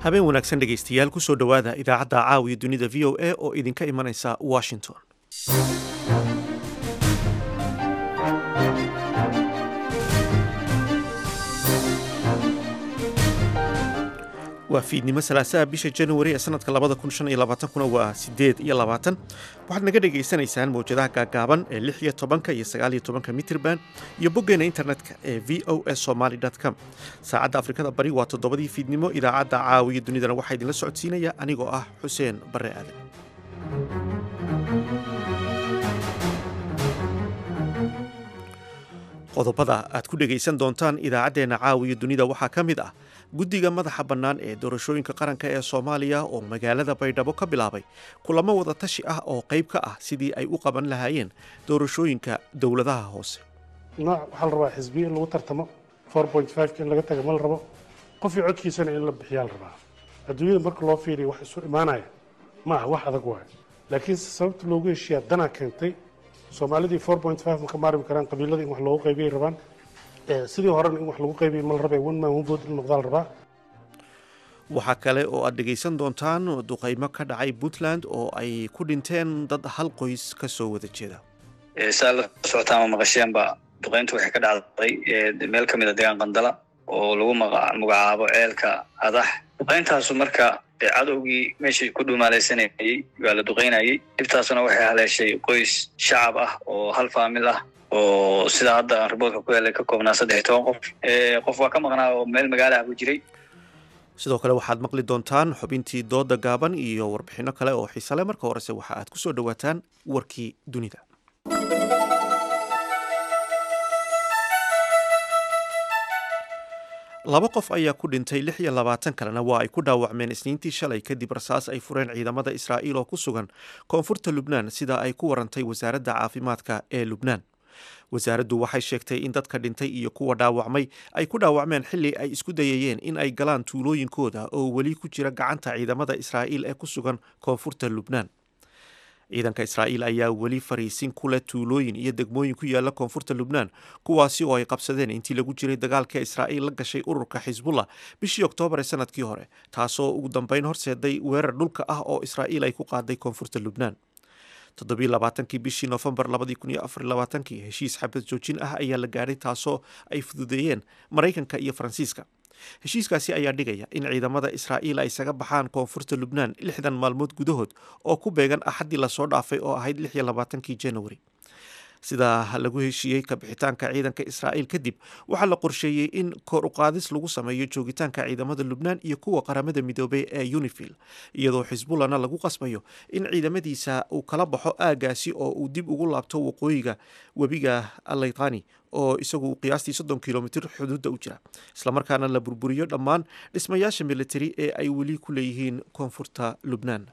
habeen wanaagsan dhegaystayaal kusoo dhowaada idaacadda caawiya dunida v o a oo idinka imanaysa washington waa fiidnimo salaasaha bisha januari ee sanadka labada kun shan iyo labaatankuna waa sideed iyo labaatan waxaad naga dhagaysanaysaan mawjadaha gaagaaban ee lix iyo tobanka iyo sagaal iyo tobanka mitrban iyo boggeena internetka ee v o s somaly com saacadda afrikada bari waa toddobadii fiidnimo idaacadda caawiya dunidana waxaa idinla socodsiinaya anigoo ah xuseen barre aadan qodobada aad ku dhegaysan doontaan idaacaddeenna caawiya dunida waxaa ka mid ah guddiga madaxa bannaan ee doorashooyinka qaranka ee soomaaliya oo magaalada baydhabo ka bilaabay kulamo wada tashi ah oo qayb ka ah sidii ay u qaban lahaayeen doorashooyinka dowladaha hoose nooc waxaa la rabaa xisbiya in lagu tartamo in laga taga ma la rabo qofii codkiisana in la bixiyaa la rabaa adduunyada marka loo fiiriya wax isu imaanaya ma aha wax adag waayo laakiin sababta loogu heshiiyaa danaa keentay soomaalidii ma ka maarmi karaan qabiilada in wax loogu qaybiyay rabaan sidii horena in wax lagu qaybiyay ma la rabee one man one vote in noqdaa la rabaa waxaa kale oo aad dhegaysan doontaan duqaymo ka dhacay puntland oo ay ku dhinteen dad hal qoys ka soo wada jeeda saa la socotaa ama maqasheenba duqayntu waxay ka dhacday meel ka mid a deegaan qandala oo lagu magacaabo ceelka adax duqayntaasu marka cadowgii meeshii ku dhumaalaysanayay waa la duqaynayay dhibtaasuna waxay haleeshay qoys shacab ah oo hal faamil ah oo sidaa hadda riboodka ku helay ka koobnaa saddex iyo toban qof qof waa ka maqnaa oo meel magaalaha ku jiray sidoo kale waxaad maqli doontaan xubintii dooda gaaban iyo warbixinno kale oo xiisale marka horese waxa aad ku soo dhowaataan warkii dunida laba qof ayaa ku dhintay lix iyo labaatan kalena waa ay ku dhaawacmeen isniintii shalay kadib rasaas ay fureen ciidamada israa'iil oo ku sugan koonfurta lubnaan sida ay ku warantay wasaaradda caafimaadka ee lubnaan wasaaraddu waxay sheegtay in dadka dhintay iyo kuwa dhaawacmay ay ku dhaawacmeen xilli ay isku dayayeen in ay galaan tuulooyinkooda oo weli ku jira gacanta ciidamada israa'iil ee ku sugan koonfurta lubnaan ciidanka israa'iil ayaa weli fariisin ku leh tuulooyin iyo degmooyin ku yaala koonfurta lubnaan kuwaasi oo ay qabsadeen intii lagu jiray dagaalka israa'iil la gashay ururka xisbullah bishii oktoobar ee sanadkii hore taasoo ugu dambeyn horseeday weerar dhulka ah oo israa'iil ay ku qaaday koonfurta lubnaan toddobiy labaatankii bishii noofembar labadii kun iyo afar labaatankii heshiis xabad joojin ah ayaa la gaadhay taasoo ay fududeeyeen maraykanka iyo faransiiska heshiiskaasi ayaa dhigaya in ciidamada israa'iil ay isaga baxaan koonfurta lubnaan lixdan maalmood gudahood oo ku beegan axaddii lasoo dhaafay oo ahayd lix iyo labaatankii januari sidaa lagu heshiiyey kabixitaanka ciidanka israa'iil kadib waxaa la qorsheeyey in kor uqaadis lagu sameeyo joogitaanka ciidamada lubnaan iyo kuwa qaramada midoobey ee unifil iyadoo xisbullahna lagu qasbayo in ciidamadiisa uu kala baxo aagaasi oo uu dib ugu laabto waqooyiga webiga alaytani oo isagu qiyaastii soddon kilomitr xuduudda u jira islamarkaana la burburiyo dhammaan dhismayaasha militari ee ay weli ku leeyihiin koonfurta lubnaan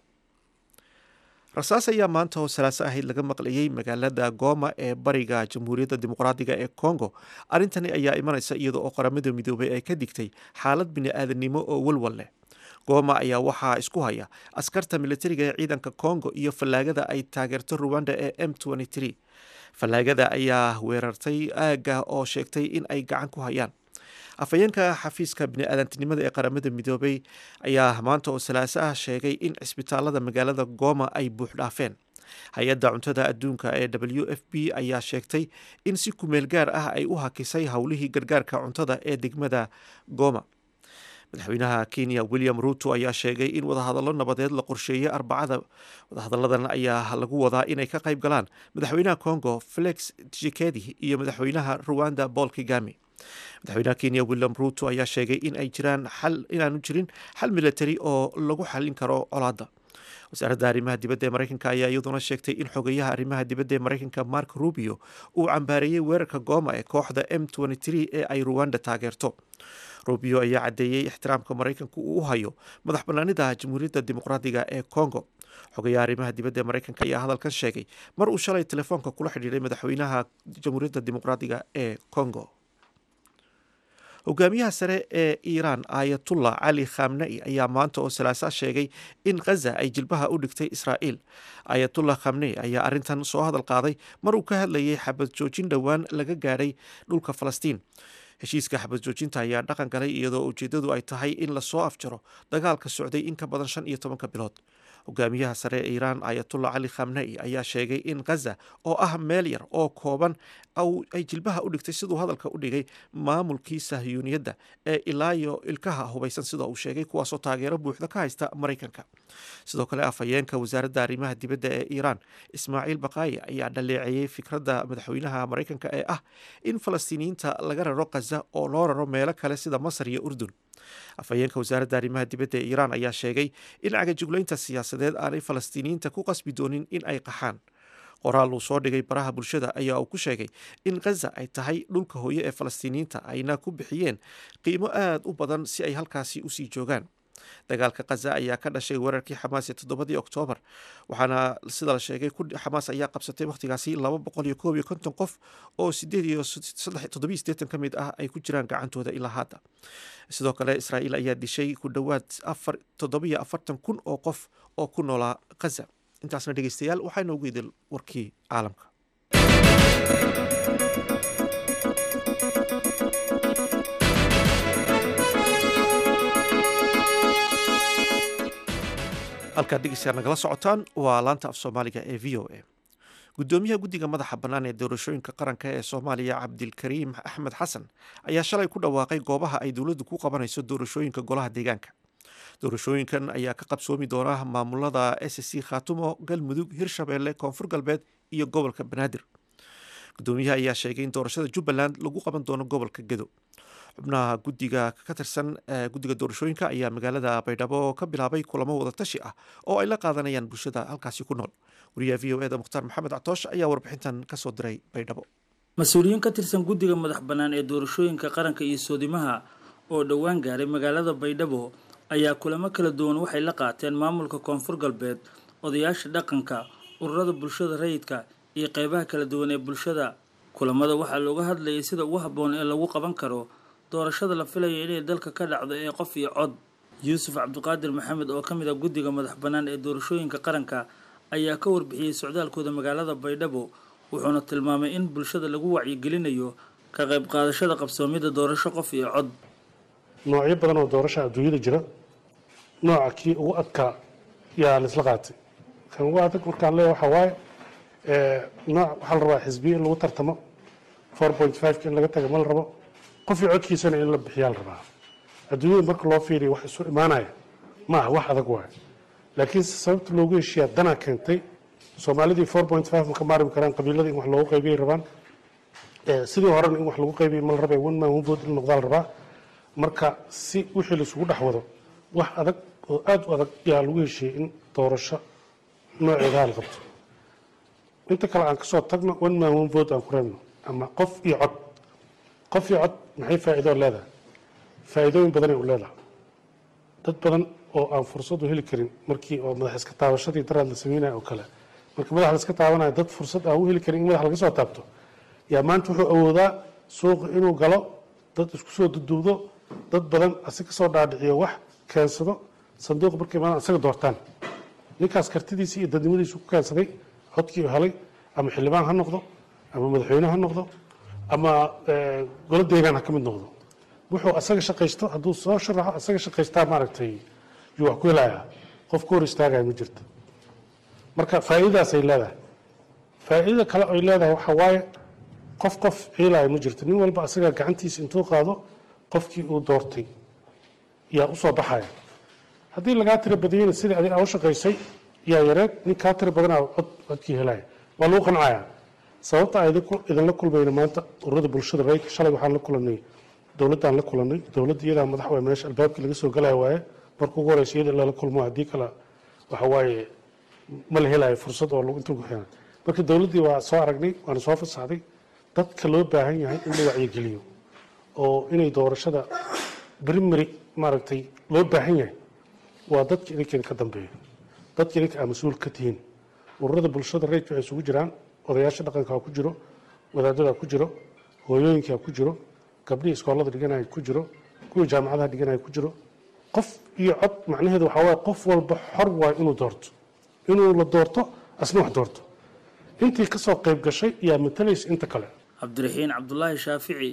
rasaas ayaa maanta oo salaaso ahayd laga maqlayay magaalada gooma ee bariga jamhuuriyadda dimuqraadiga ee congo arrintani ayaa imanaysa iyada oo qaramada midoobay ay ka digtay xaalad bini-aadannimo oo walwal leh gooma ayaa waxaa isku haya askarta militariga ee ciidanka congo iyo fallaagada ay taageerto ruwanda ee m fallaagada ayaa weerartay aagga oo sheegtay in ay gacan ku hayaan afhayeenka xafiiska bini-aadantinimada ee qaramada midoobay ayaa maanta oo salaaso ah sheegay in cisbitaalada magaalada gooma ay buux dhaafeen hay-adda cuntada adduunka ee w f b ayaa sheegtay in si kumeel gaar ah ay u hakisay howlihii gargaarka cuntada ee degmada gooma madaxweynaha kenya william ruto ayaa sheegay in wadahadallo nabadeed la qorsheeyey arbacada wadahadalladan ayaa lagu wadaa inay ka qayb galaan madaxweynaha congo felix tshisekedi iyo madaxweynaha ruwanda paul kigami madaxweynaha kenya william ruto ayaa sheegay in ay jiraan xal inaanu jirin xal militari oo lagu xalin karo colaadda wasaaradda arrimaha dibadda ee maraykanka ayaa iyaduna sheegtay in xogeyaha arrimaha dibadda ee maraykanka mark rubio uu cambaareeyey weerarka gooma ee kooxda m ee ay ruwanda taageerto rubio ayaa caddeeyey ixtiraamka maraykanku uu u hayo madax bannaanida jamhuuriyadda dimuqraadiga ee congo xogayaha arrimaha dibadda ee maraykanka ayaa hadalkan sheegay mar uu shalay telefoonka kula xidhiiray madaxweynaha jamhuuriyadda dimuqraadiga ee congo hogaamiyaha sare ee iiraan aayatullah cali khamnai ayaa maanta oo salaasa sheegay in khaza ay jilbaha u dhigtay israa'iil aayatullah khamnei ayaa arrintan soo hadal qaaday mar uu ka hadlayay xabad joojin dhowaan laga gaadhay dhulka falastiin heshiiska xabad joojinta ayaa dhaqan galay iyadoo ujeeddadu ay tahay in lasoo afjaro dagaalka socday in ka badan shan iyo tobanka bilood hogaamiyaha sare ee iiraan ayatullah cali khamnei ayaa sheegay in khaza oo ah meel yar oo kooban ay jilbaha u dhigtay siduu hadalka u dhigay maamulkii sahyuuniyadda ee ilaayo ilkaha hubaysan sida uu sheegay kuwaasoo taageero buuxda ka haysta maraykanka sidoo kale afhayeenka wasaaradda arrimaha dibadda ee iiraan ismaaciil baqaayi ayaa dhaleeceeyey fikradda madaxweynaha maraykanka ee ah in falastiiniyiinta laga raro khaza oo loo raro meelo kale sida masar iyo urdun afhayeenka wasaaradda arrimaha dibadda ee iiraan ayaa sheegay in cagajuglaynta siyaasadeed aanay falastiiniyiinta ku qasbi doonin in ay qaxaan qoraal uu soo dhigay baraha bulshada ayaa uu ku sheegay in khaza ay tahay dhulka hooye ee falastiiniyiinta ayna ku bixiyeen qiimo aad u badan si ay halkaasi usii joogaan dagaalka khaza ayaa ka dhashay weerarkii xamaas ee toddobadii oktoobar waxaana sida la sheegay xamaas ayaa qabsatay wakhtigaasi laba boqol iyo koob iyo konton qof oo sideed iyo toddobiyo siddeetan ka mid ah ay ku jiraan gacantooda ilaa hadda sidoo kale israa'iil ayaa dishay ku dhowaad afar toddobiyo afartan kun oo qof oo ku noolaa khaza intaasna dhegeystayaal waxaa inoogu idil warkii caalamka halkaad dhegeystayaal nagala socotaan waa laanta af soomaaliga ee v o a guddoomiyaha guddiga madaxa bannaan ee doorashooyinka qaranka ee soomaaliya cabdilkariim axmed xasan ayaa shalay ku dhawaaqay goobaha ay dowladdu ku qabanayso doorashooyinka golaha deegaanka doorashooyinkan ayaa ka qabsoomi doona maamulada s c khaatumo galmudug hirshabeelle koonfur galbeed iyo gobolka banaadir guddoomiyaha ayaa sheegay in doorashada jubbaland lagu qaban doono gobolka gedo xubnaha guddiga ka tirsan guddiga doorashooyinka ayaa magaalada baydhabo ka bilaabay kulamo wada tashi ah oo ay la qaadanayaan bulshada halkaasi ku nool wariyaha v o eda mukhtaar maxamed catoosh ayaa warbixintan kasoo diray baydhabo mas-uuliyiin ka tirsan guddiga madax bannaan ee doorashooyinka qaranka iyo soodimaha oo dhowaan gaaray magaalada baydhabo ayaa kulamo kala duwan waxay la qaateen maamulka koonfur galbeed odayaasha dhaqanka ururada bulshada rayidka iyo qeybaha kala duwan ee bulshada kulamada waxaa looga hadlayay sida ugu habboon ee lagu qaban karo doorashada la filayo inay dalka ka dhacdo ee qof iyo cod yuusuf cabdiqaadir maxamed oo ka mid a guddiga madax bannaan ee doorashooyinka qaranka ayaa ka warbixiyey socdaalkooda magaalada baydhabo wuxuuna tilmaamay in bulshada lagu wacyigelinayo ka qayb qaadashada qabsoomida doorasho qof iyo cod noocyo badan oo doorasha adduunyada jira nooca kii ugu adkaa yaa laisla qaatay kan ugu adag markaan leeya waxaa waaye nooc waxaa la rabaa xisbiya in lagu tartamo four point five in laga taga ma la rabo qofii codkiisana in la bixiyaa la rabaa adduunyada marka loo fiiriya wax isu imaanaya ma aha wax adag waaye laakiin sababta loogu heshiiyaa danaa keentay soomaalidii four point five ma ka maarmi karaan qabiiladii in wax loogu qaybiyay rabaan sidii horena in wax lagu qaybiyay ma la rabay one man one vote in noqdaa la rabaa marka si wixii laisugu dhex wado wax adag oo aada u adag yaa lagu heshiiyey in doorasho nooceedaha la qabto inta kale aan kasoo tagno one man one vote aan ku reebno ama qof iyo cod qof iyo cod maxay faa'iidoo leedahay faa'iidooyin badanay u leedahay dad badan oo aan fursad u heli karin markii oo madax iska taabashadii daraad la sameynaya oo kale marka madax la iska taabanayo dad fursad aan u heli karin in madax laga soo taabto yaa maanta wuxuu awoodaa suuqa inuu galo dad isku soo duduubdo dad badan asi ka soo dhaadhiciyo wax keensado sanduuq markay maadaan isaga doortaan ninkaas kartidiisii iyo dadnimadiisu ku keensaday codkii u helay ama xildhibaan ha noqdo ama madaxweyne ha noqdo ama golo deegaan ha ka mid noqdo wuxuu asaga shaqaysto hadduu soo sharaxo asaga shaqaystaa maaragtay yuu wax ku helayaa qof ku hor istaagaya ma jirto marka faa'iidadaasay leedahay faa'iidada kale ay leedahay waxaa waaye qof qof ciilaayo ma jirto nin walba asaga gacantiisa intuu qaado qofkii uu doortay yaa usoo baxaya haddii lagaa tira badiyeyna sidii adig aa u shaqaysay yaa yareed nin kaa tira badanaa cod codkii helaya waa lagu qancaya sababta aan idinla kulmayna maanta ururada bulshada rayidka shalay waxaan la kulanay dowladdaan la kulanay dowladda iyadaa madax waay meesha albaabkii laga soo galaya waaye marka ugu horeysa iyada lala kulmo haddii kale waxa waaye ma la helayo fursad oo intuu ku xiran marka dowladdii waa soo aragnay waana soo fasaxday dadka loo baahan yahay in la wacyigeliyo oo inay doorashada primary maaragtay loo baahan yahay waa dadka idinkeeda ka dambeeya dadka idinka aa mas-uul ka tihiin ururada bulshada rayidka waxay isugu jiraan odayaasha dhaqankaa ku jiro wadaadadaa ku jiro hooyooyinkaa ku jiro gabdhihii iskoolada dhiganaya ku jiro kuwii jaamacadaha dhiganaya ku jiro qof iyo cod macnaheedu waxaa waaye qof walba xor waayo inuu doorto inuu la doorto asna wax doorto intii kasoo qayb gashay yaa matalaysa inta kale cabdiraxiin cabdulaahi shaafici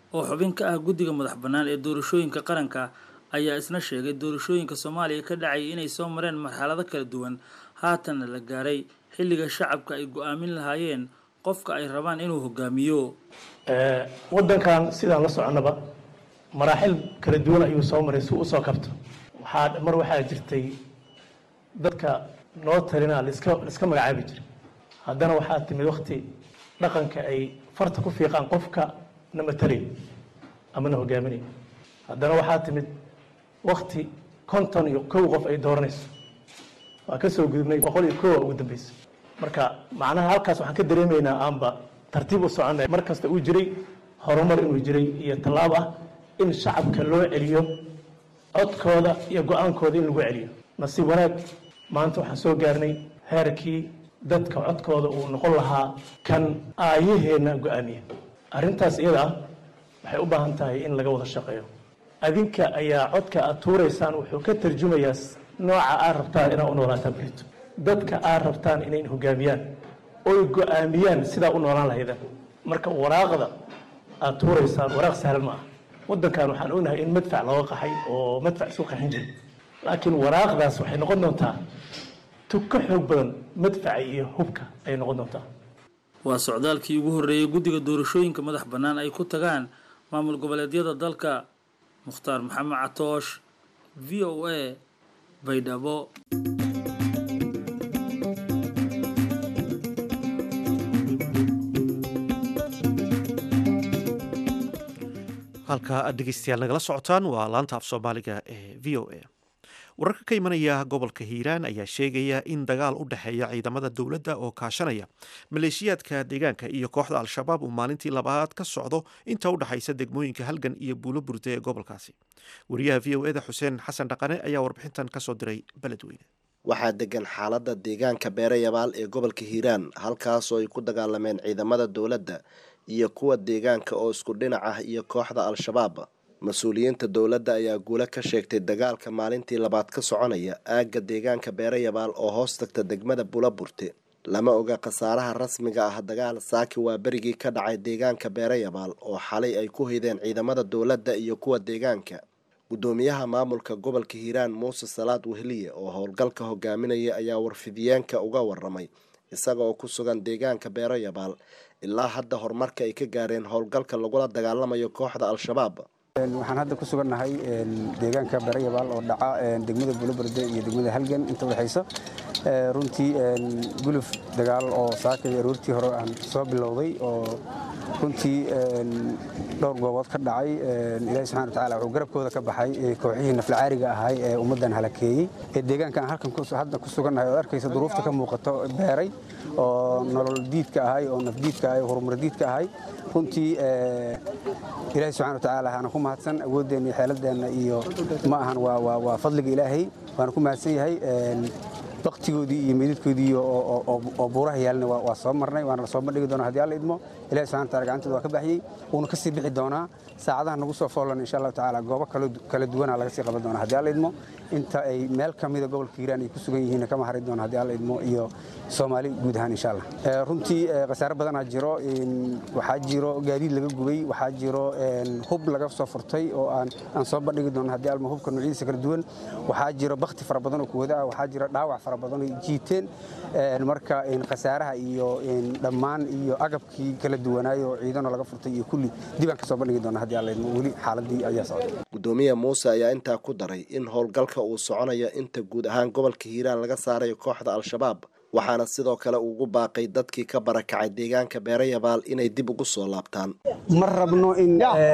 oo xubin ka ah guddiga madax bannaan ee doorashooyinka qaranka ayaa isna sheegay doorashooyinka soomaaliya ka dhacay inay soo mareen marxalado kala duwan haatanna la gaaray xilliga shacabka ay go-aamin lahaayeen qofka ay rabaan inuu hogaamiyo waddankan sidaan la soconaba maraaxil kala duwan ayuu soo maray si usoo kabto waxaa mar waxaa jirtay dadka noo talina laska laiska magacaabi jiray haddana waxaa timid wakti dhaqanka ay farta ku fiiqaan qofka na matalay ama na hogaaminay haddana waxaa timid wakti konton iyo kow qof ay dooranayso waa ka soo gudubnay boqol iyo kowa ugu dambeysa marka macnaha halkaas waxaan ka dareemaynaa aanba tartiib u soconay mar kasta uu jiray horumar inuu jiray iyo tallaab ah in shacabka loo celiyo codkooda iyo go-aankooda in lagu celiyo nasiib wanaag maanta waxaan soo gaarnay heerkii dadka codkooda uu noqon lahaa kan aayaheenna go-aamiya arrintaas iyada ah waxay u baahan tahay in laga wada shaqeeyo adinka ayaa codka aad tuuraysaan wuxuu ka tarjumayaa nooca aad rabtaan inaad u noolaataan berito dadka aad rabtaan inay hogaamiyaan oy go-aamiyaan sidaa u noolaan lahaydaan marka waraaqda aad tuuraysaan waraaq sahlan ma ah waddankan waxaan ognahay in madfac looga qaxay oo madfac isku qaxin jiray laakiin waraaqdaas waxay noqon doontaa tug ka xoog badan madfaca iyo hubka ayay noqon doontaa waa socdaalkii ugu horreeyey guddiga doorashooyinka madax bannaan ay ku tagaan maamul goboleedyada dalka mukhtaar maxamed catoosh v o a baydhabo halka aad dhegeystayaal nagala socotaan waa laanta af soomaaliga ee v o a wararka ka imanaya gobolka hiiraan ayaa sheegaya in dagaal u dhexeeya ciidamada dowladda oo kaashanaya maleeshiyaadka deegaanka iyo kooxda al-shabaab uu maalintii labaad ka socdo inta u dhexaysa degmooyinka halgan iyo buulo burde ee gobolkaasi wariyaha v o eda xuseen xasan dhaqane ayaa warbixintan kasoo diray beledweyne waxaa degan xaaladda deegaanka beerayabaal ee gobolka hiiraan halkaasoo ay ku dagaalameen ciidamada dowladda iyo kuwa deegaanka oo isku dhinac ah iyo kooxda al-shabaab mas-uuliyiinta dowladda ayaa guulo ka sheegtay dagaalka maalintii labaad ka soconaya aagga deegaanka beerayabaal oo hoos tagta degmada bulaburte lama oga khasaaraha rasmiga ah dagaal saaki waa berigii ka dhacay deegaanka beerayabaal oo xalay ay ku haydeen ciidamada dowladda iyo kuwa deegaanka guddoomiyaha maamulka gobolka hiiraan muuse salaad wehliye oo howlgalka hogaaminaya ayaa warfidiyeenka uga waramay isaga oo ku sugan deegaanka beerayabaal ilaa hadda horumarka ay ka gaareen howlgalka lagula dagaalamayo kooxda al-shabaab waxaan hadda ku sugannahay deegaanka beerayabaal oo dhaca degmada buloberde iyo degmada halgan inta udhexaysa runtii guluf dagaal oo saakay aroortii hore aan soo bilowday oo runtii dhowr goobood ka dhacay ilaahi subxana watacaala wuxuu garabkooda ka baxay kooxihii naflacaariga ahay ee ummaddan halakeeyey ee deegaankan halkan hadda ku sugannahay ood arkaysa duruufta ka muuqato beeray oo nolol diidka ahay oo nafdiidka ahay oo horumar diidka ahay runtii ilaahi subxana watacaala waana ku mahadsan awooddeenna iyo xeeladeenna iyo ma ahan waa fadliga ilaahay waana ku mahadsan yahay baktigoodii iyo meydadkoodii oo buuraha yaalna waa soo marnay waana la soo bandhigi doonaa hadii alla idmo ilahi subxana wataala gacantooda waa ka baxyey wuuna ka sii bixi doonaa saacadaha nagu soo foolan insha allahu tacaala goobo kala duwana laga sii qaban doonaa hadii alla idmo inta ay meel ka mida gobolka hiiraan ay ku sugan yihiin kama hari doona hadii alla idmo iyo soomaali guud ahaan insha allah runtii khasaare badanaa jiro waxaa jiro gaadiid laga gubay waxaa jiro hub laga soo furtay oo aan soo bandhigi doono hadii alma hubka noocyadiisa kala duwan waxaa jiro bakti fara badan oo kuwada ah waxaa jiro dhaawac fara badan oo jiiteen marka khasaaraha iyo dhammaan iyo agabkii kala duwanaayo ciidano laga furtay iyo kulli dib aan ka soo bandhigi doona hadii alla idmo weli xaaladii ayaa socday gudoomiye muuse ayaa intaa ku daray in howlgalka uu soconayo inta guud ahaan gobolka hiiraan laga saarayo kooxda al-shabaab waxaana sidoo kale ugu baaqay dadkii ka barakacay deegaanka beerayabaal inay dib ugu soo laabtaan ma rabno in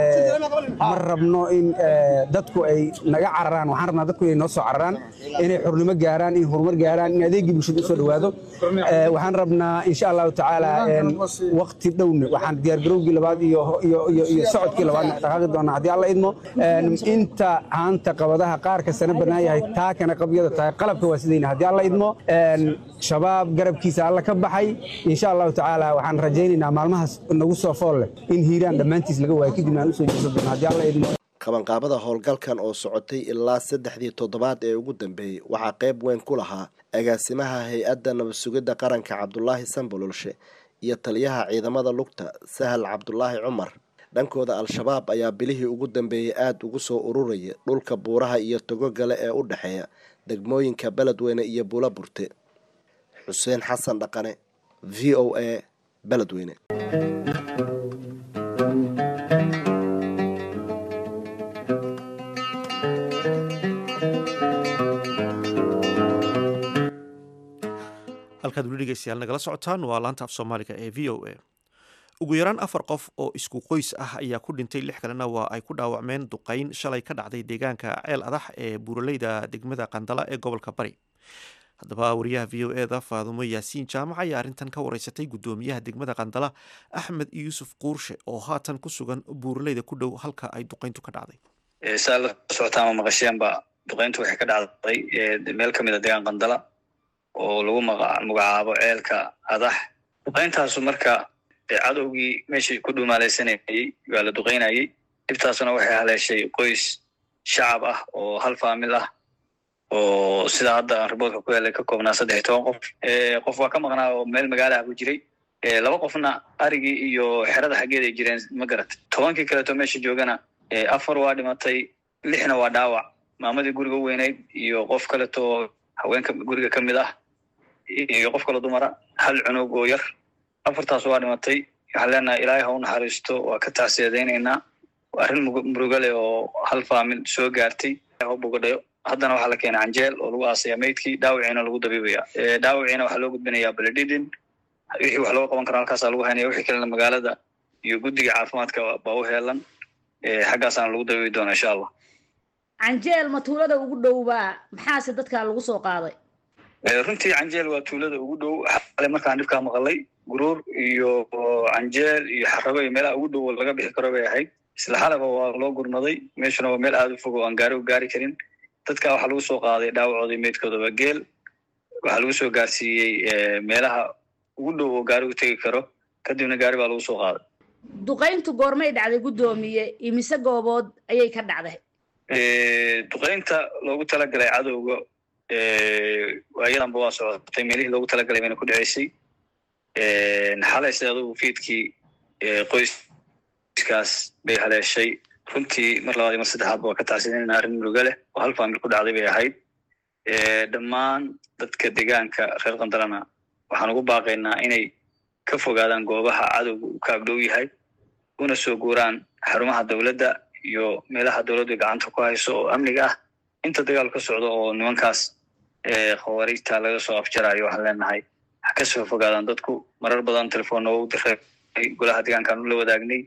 ma rabno in dadku ay naga cararaan waxaan rabnaa dadku inay noo soo cararaan inay xurnimo gaaraan in horumar gaaraan in adeegii bulshada usoo dhowaado waxaan rabnaa insha allahu tacaala wakti dhowne waxaan diyaargarowgii labaad iyo iyo socodkii labaadna dhaqaaqi doonaa haddii alla idmo inta haanta qabadaha qaarka sana bannaan yahay taakana qabyada tahay qalabka waa sidayna haddii alla idmo shabaab garabkiisa alla ka baxay insha allahu tacaala waxaan rajaynaynaa maalmahaas nagu soo fool leh in hiiraan dhammaantiis laga waayo kadibna aan usoo jeesan doono haddii alla idmo qabanqaabada howlgalkan oo socotay ilaa saddexdii toddobaad ee ugu dambeeyey waxaa qayb weyn ku lahaa agaasimaha hay-adda nabad sugidda qaranka cabdulaahi sambololshe iyo taliyaha ciidamada lugta sahal cabdulaahi cumar dhankooda al-shabaab ayaa bilihii ugu dambeeyey aada ugu soo ururaya dhulka buuraha iyo togo gale ee u dhexeeya degmooyinka beledweyne iyo buula burte xuseen xasan dhaqane v o a beledweyne halkaad weli dhegeystayaal nagala socotaan waa laanta af soomaaliga ee v o a ugu yaraan afar qof oo isku qoys ah ayaa ku dhintay lix kalena waa ay ku dhaawacmeen duqeyn shalay ka dhacday deegaanka ceel adax ee buuraleyda degmada qandala ee gobolka bari haddaba wariyaha v o eda faadumo yaasiin jaamac ayaa arrintan ka wareysatay guddoomiyaha degmada qandala axmed yuusuf quurshe oo haatan ku sugan buuraleyda ku dhow halka ay duqeyntu ka dhacday saa la socotaama maqasheenba duqeyntu waxay ka dhacday meel ka mid a deegaan qandala oo lagu magacaabo ceelka adax duqeyntaasu marka cadowgii meeshii ku dhumaalaysanayey waa la duqeynayey dhibtaasuna waxay haleeshay qoys shacab ah oo hal faamil ah oo sida hadda riboodka ku helay ka koobnaa saddex iyo toban qof qof waa ka maqnaa oo meel magaalaha ku jiray laba qofna arigii iyo xerada xaggeed ay jireen ma garat tobankii kaleeto meesha joogana afar waa dhimatay lixna waa dhaawac maamadii guriga u weynayd iyo qof kaleto haweenka guriga ka mid ah iyo qof kale dumara hal cunug oo yar afartaas waa dhimatay waxaan leenahay ilaahay ha u naxariisto waa ka tacsiyadaynaynaa arrin muruga leh oo hal faamil soo gaartay u bogadhayo haddana waxaa la keenay canjeel oo lagu aasaya maydkii dhaawiciina lagu dabiibaya dhaawiciina waxaa loo gudbinayaa beledhidin wixii wax looga qaban karo halkaasaa lagu haynaya wixii kalena magaalada iyo guddiga caafimaadka baa u heelan xaggaasaana lagu dabiibi doona insha allah canjeel ma tuulada ugu dhowbaa maxaase dadkaa lagu soo qaaday runtii canjeel waa tuulada ugu dhow xale markaan dhibkaa maqalay guruur iyo canjeel iyo xarago iyo meelaha ugu dhow oo laga bixi karo bay ahayd isla xalaba waa loo gurmaday meeshuna waa meel aada u fog oo aan gaari u gaari karin dadka waxaa lagu soo qaaday dhaawacoodii meydkoodaba geel waxaa lagu soo gaarsiiyey meelaha ugu dhow oo gaari u tegi karo kadibna gaari baa lagu soo qaaday duqayntu goormay dhacday guddoomiye imise goobood ayay ka dhacday duqaynta loogu talagalay cadowga ayadanba waa socotay meelihii loogu talagalay bayna ku dhaceysay xalayse adugu fiidkii qoyskaas bay haleeshay runtii mar labaad iyo mar saddexaadba waa ka tacsidanayna arrin muruga leh oo hal faamil ku dhacday bay ahayd dhammaan dadka deegaanka reer qandalana waxaan ugu baaqaynaa inay ka fogaadaan goobaha cadowga uu ka agdhow yahay una soo guuraan xarumaha dowladda iyo meelaha dowladdu gacanta ku hayso oo amniga ah inta dagaal ka socdo oo nimankaas khawaariijta laga soo afjarayo waxaan leenahay ha ka soo fogaadaan dadku marar badan telefoonna waa u diray golaha deegaankaan ula wadaagnay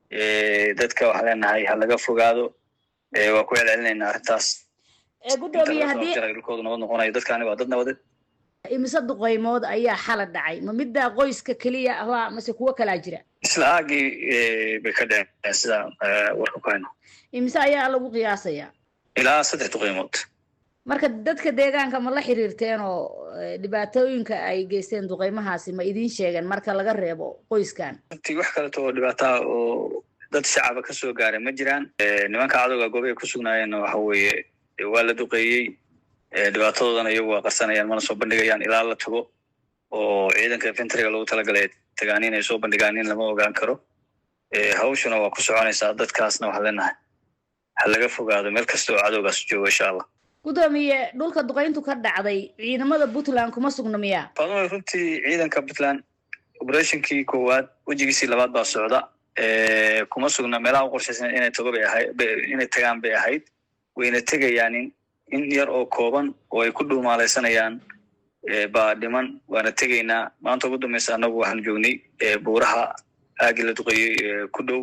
dadka waxaan leenahay ha laga fogaado waa ku celcelinaynaa arrintaas gudoomiye haddii dhulkoodu nabad noqonayo dadkaani waa dad nabadeed imise duqaymood ayaa xala dhacay ma middaa qoyska keliya ahbaa mase kuwo kalaa jira isla aagii bay ka dhaceen sidaan warka ku hayno imise ayaa lagu qiyaasayaa ilaa saddex duqaymood marka dadka deegaanka ma la xiriirteen oo dhibaatooyinka ay geysteen duqaymahaasi ma idiin sheegeen marka laga reebo qoyskan runtii wax kaleto oo dhibaataa oo dad shacaba ka soo gaaray ma jiraan nimanka cadowga goobahay ku sugnaayeenna waxa weeye waa la duqeeyey dhibaatadoodana iyagu waa qarsanayaan mana soo bandhigayaan ilaa la tago oo ciidanka infentriga loogu talagalay tagaan inay soo bandhigaan in lama ogaan karo hawshuna waa ku soconaysaa dadkaasna waxaan leenahay ha laga fogaado meel kasta oo cadowgaas joogo insha allah gudoomiye dhulka duqayntu ka dhacday ciidamada puntland kuma sugna miyaa faadumo runtii ciidanka puntland operationkii koowaad wejigiisii labaad baa socda kuma sugna meelaha u qorshaysan inay tago bay ahayd inay tagaan bay ahayd wayna tegayaan in in yar oo kooban oo ay ku dhuumaalaysanayaan baa dhiman waana tegaynaa maanta ugu dambaysa annagu waxaan joognay buuraha aagii la duqeeyey ku dhow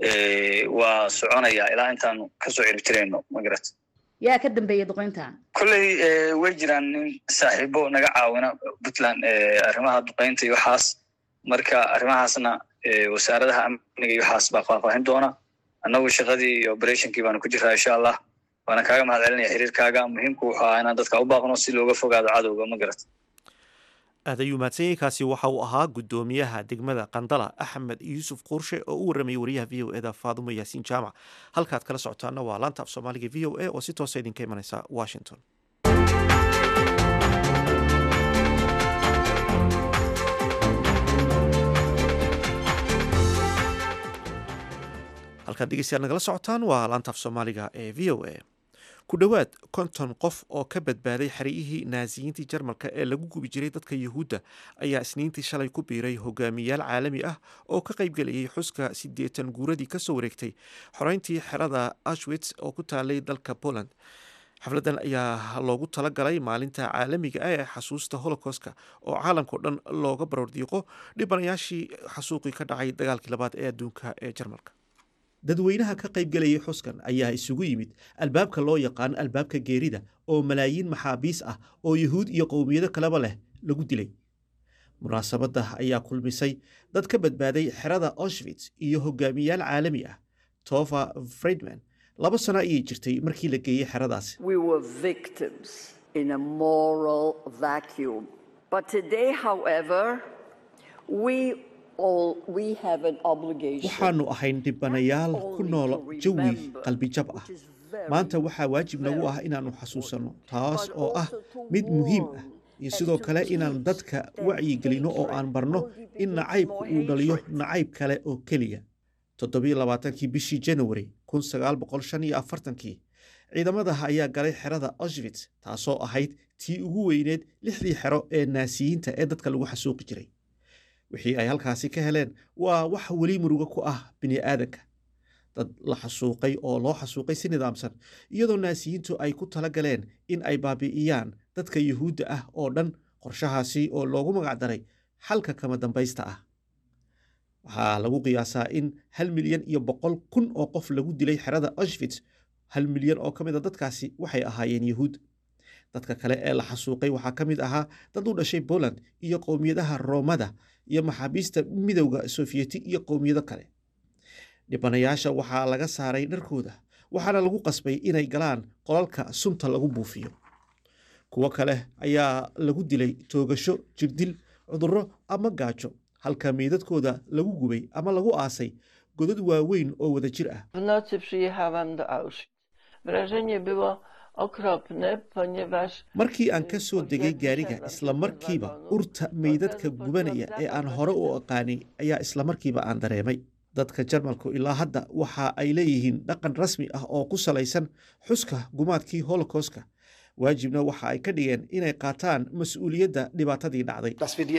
waa soconaya ilaa intaanu kasoo ciribtirayno magarat yaa ka dambeeyay duqayntan kolley way jiraan nin saaxiibo naga caawina puntland arrimaha duqaynta iyo waxaas marka arrimahaasna wasaaradaha amniga iyo waxaas baa faahfaahin doona annagu shaqadii iyo operationkii baanu ku jiraa insha allah waana kaaga mahad celinaya xiriirkaaga muhiimku wuxuu ahaa inaan dadka u baaqno si looga fogaado cadowga ma garat aad ayuu mahadsanyahy kaasi waxa uu ahaa guddoomiyaha degmada qandala axmed yuusuf quurshe oo u waramayay wariyaha v o eda faadumo yaasiin jaamac halkaad kala socotaana waa laanta af soomaaliga v o a oo si toosa idinka imanaysa washington halkaad dhegeystayaal nagala socotaan waa laantaaf soomaaliga ee v o a ku dhowaad konton qof oo ka badbaaday xeryihii naasiyiintii jarmalka ee lagu gubi jiray dadka yuhuudda ayaa isniintii shalay ku biiray hogaamiyaal caalami ah oo ka qaybgelayay xuska siddeetan guuradii kasoo wareegtay xoreyntii xerada ashwits oo ku taalay dalka poland xafladan ayaa loogu talagalay maalinta caalamiga ah ee xasuusta holocaustka oo caalamkao dhan looga baroordiiqo dhibanayaashii xasuuqii ka dhacay dagaalkii labaad ee adduunka ee jarmalka dadweynaha ka qaybgelayay xuskan ayaa isugu yimid albaabka loo yaqaan albaabka geerida oo malaayiin maxaabiis ah oo yuhuud iyo qowmiyado kaleba leh lagu dilay munaasabadda ayaa kulmisay dad ka badbaaday xerada aushwits iyo hogaamiyaal caalami ah tofa friedman laba sano ayay jirtay markii la geeyey xeradaasi waxaannu ahayn dhibanayaal ku nool jawi qalbijab ah maanta waxaa waajib nagu ah inaannu xasuusanno taas oo ah mid muhiim ah iyo sidoo kale inaan dadka wacyigelinno oo aan barno in nacaybku uu dhaliyo nacayb kale oo keliya toddobiyo labaatankii bishii januari kun sagaal boqol shan iyo afartankii ciidamadaha ayaa galay xerada aushwits taasoo ahayd tii ugu weyneed lixdii xero ee naasiyiinta ee dadka lagu xasuuqi jiray wixii ay halkaasi ka heleen waa wax weli murugo ku ah bini aadanka dad la xasuuqay oo loo xasuuqay si nidaamsan iyadoo naasiyiintu ay ku tala galeen in ay baabi'iyaan dadka yuhuudda ah oo dhan qorshahaasi oo loogu magacdaray xalka kama dambaysta ah waxaa lagu qiyaasaa in hal milyan iyo boqol kun oo qof lagu dilay xerada aushwits hal milyan oo ka mid a dadkaasi waxay ahaayeen yuhuud dadka kale ee la xasuuqay waxaa ka mid ahaa dad u dhashay poland iyo qowmiyadaha roomada iyo maxaabiista midowda sofiyeti iyo qowmiyado kale dhibanayaasha waxaa laga saaray dharkooda waxaana lagu qasbay inay galaan qolalka sunta lagu buufiyo kuwo kale ayaa lagu dilay toogasho jirdil cudurro ama gaajo halka meydadkooda lagu gubay ama lagu aasay godad waaweyn oo wada jir ah markii aan ka soo degay gaariga islamarkiiba urta meydadka gubanaya ee aan hore u aqaanay ayaa islamarkiiba aan dareemay dadka jarmalku ilaa hadda waxa ay leeyihiin dhaqan rasmi ah oo ku salaysan xuska gumaadkii holocaustka waajibna waxa ay ka dhigeen inay qaataan mas-uuliyadda dhibaatadii dhacday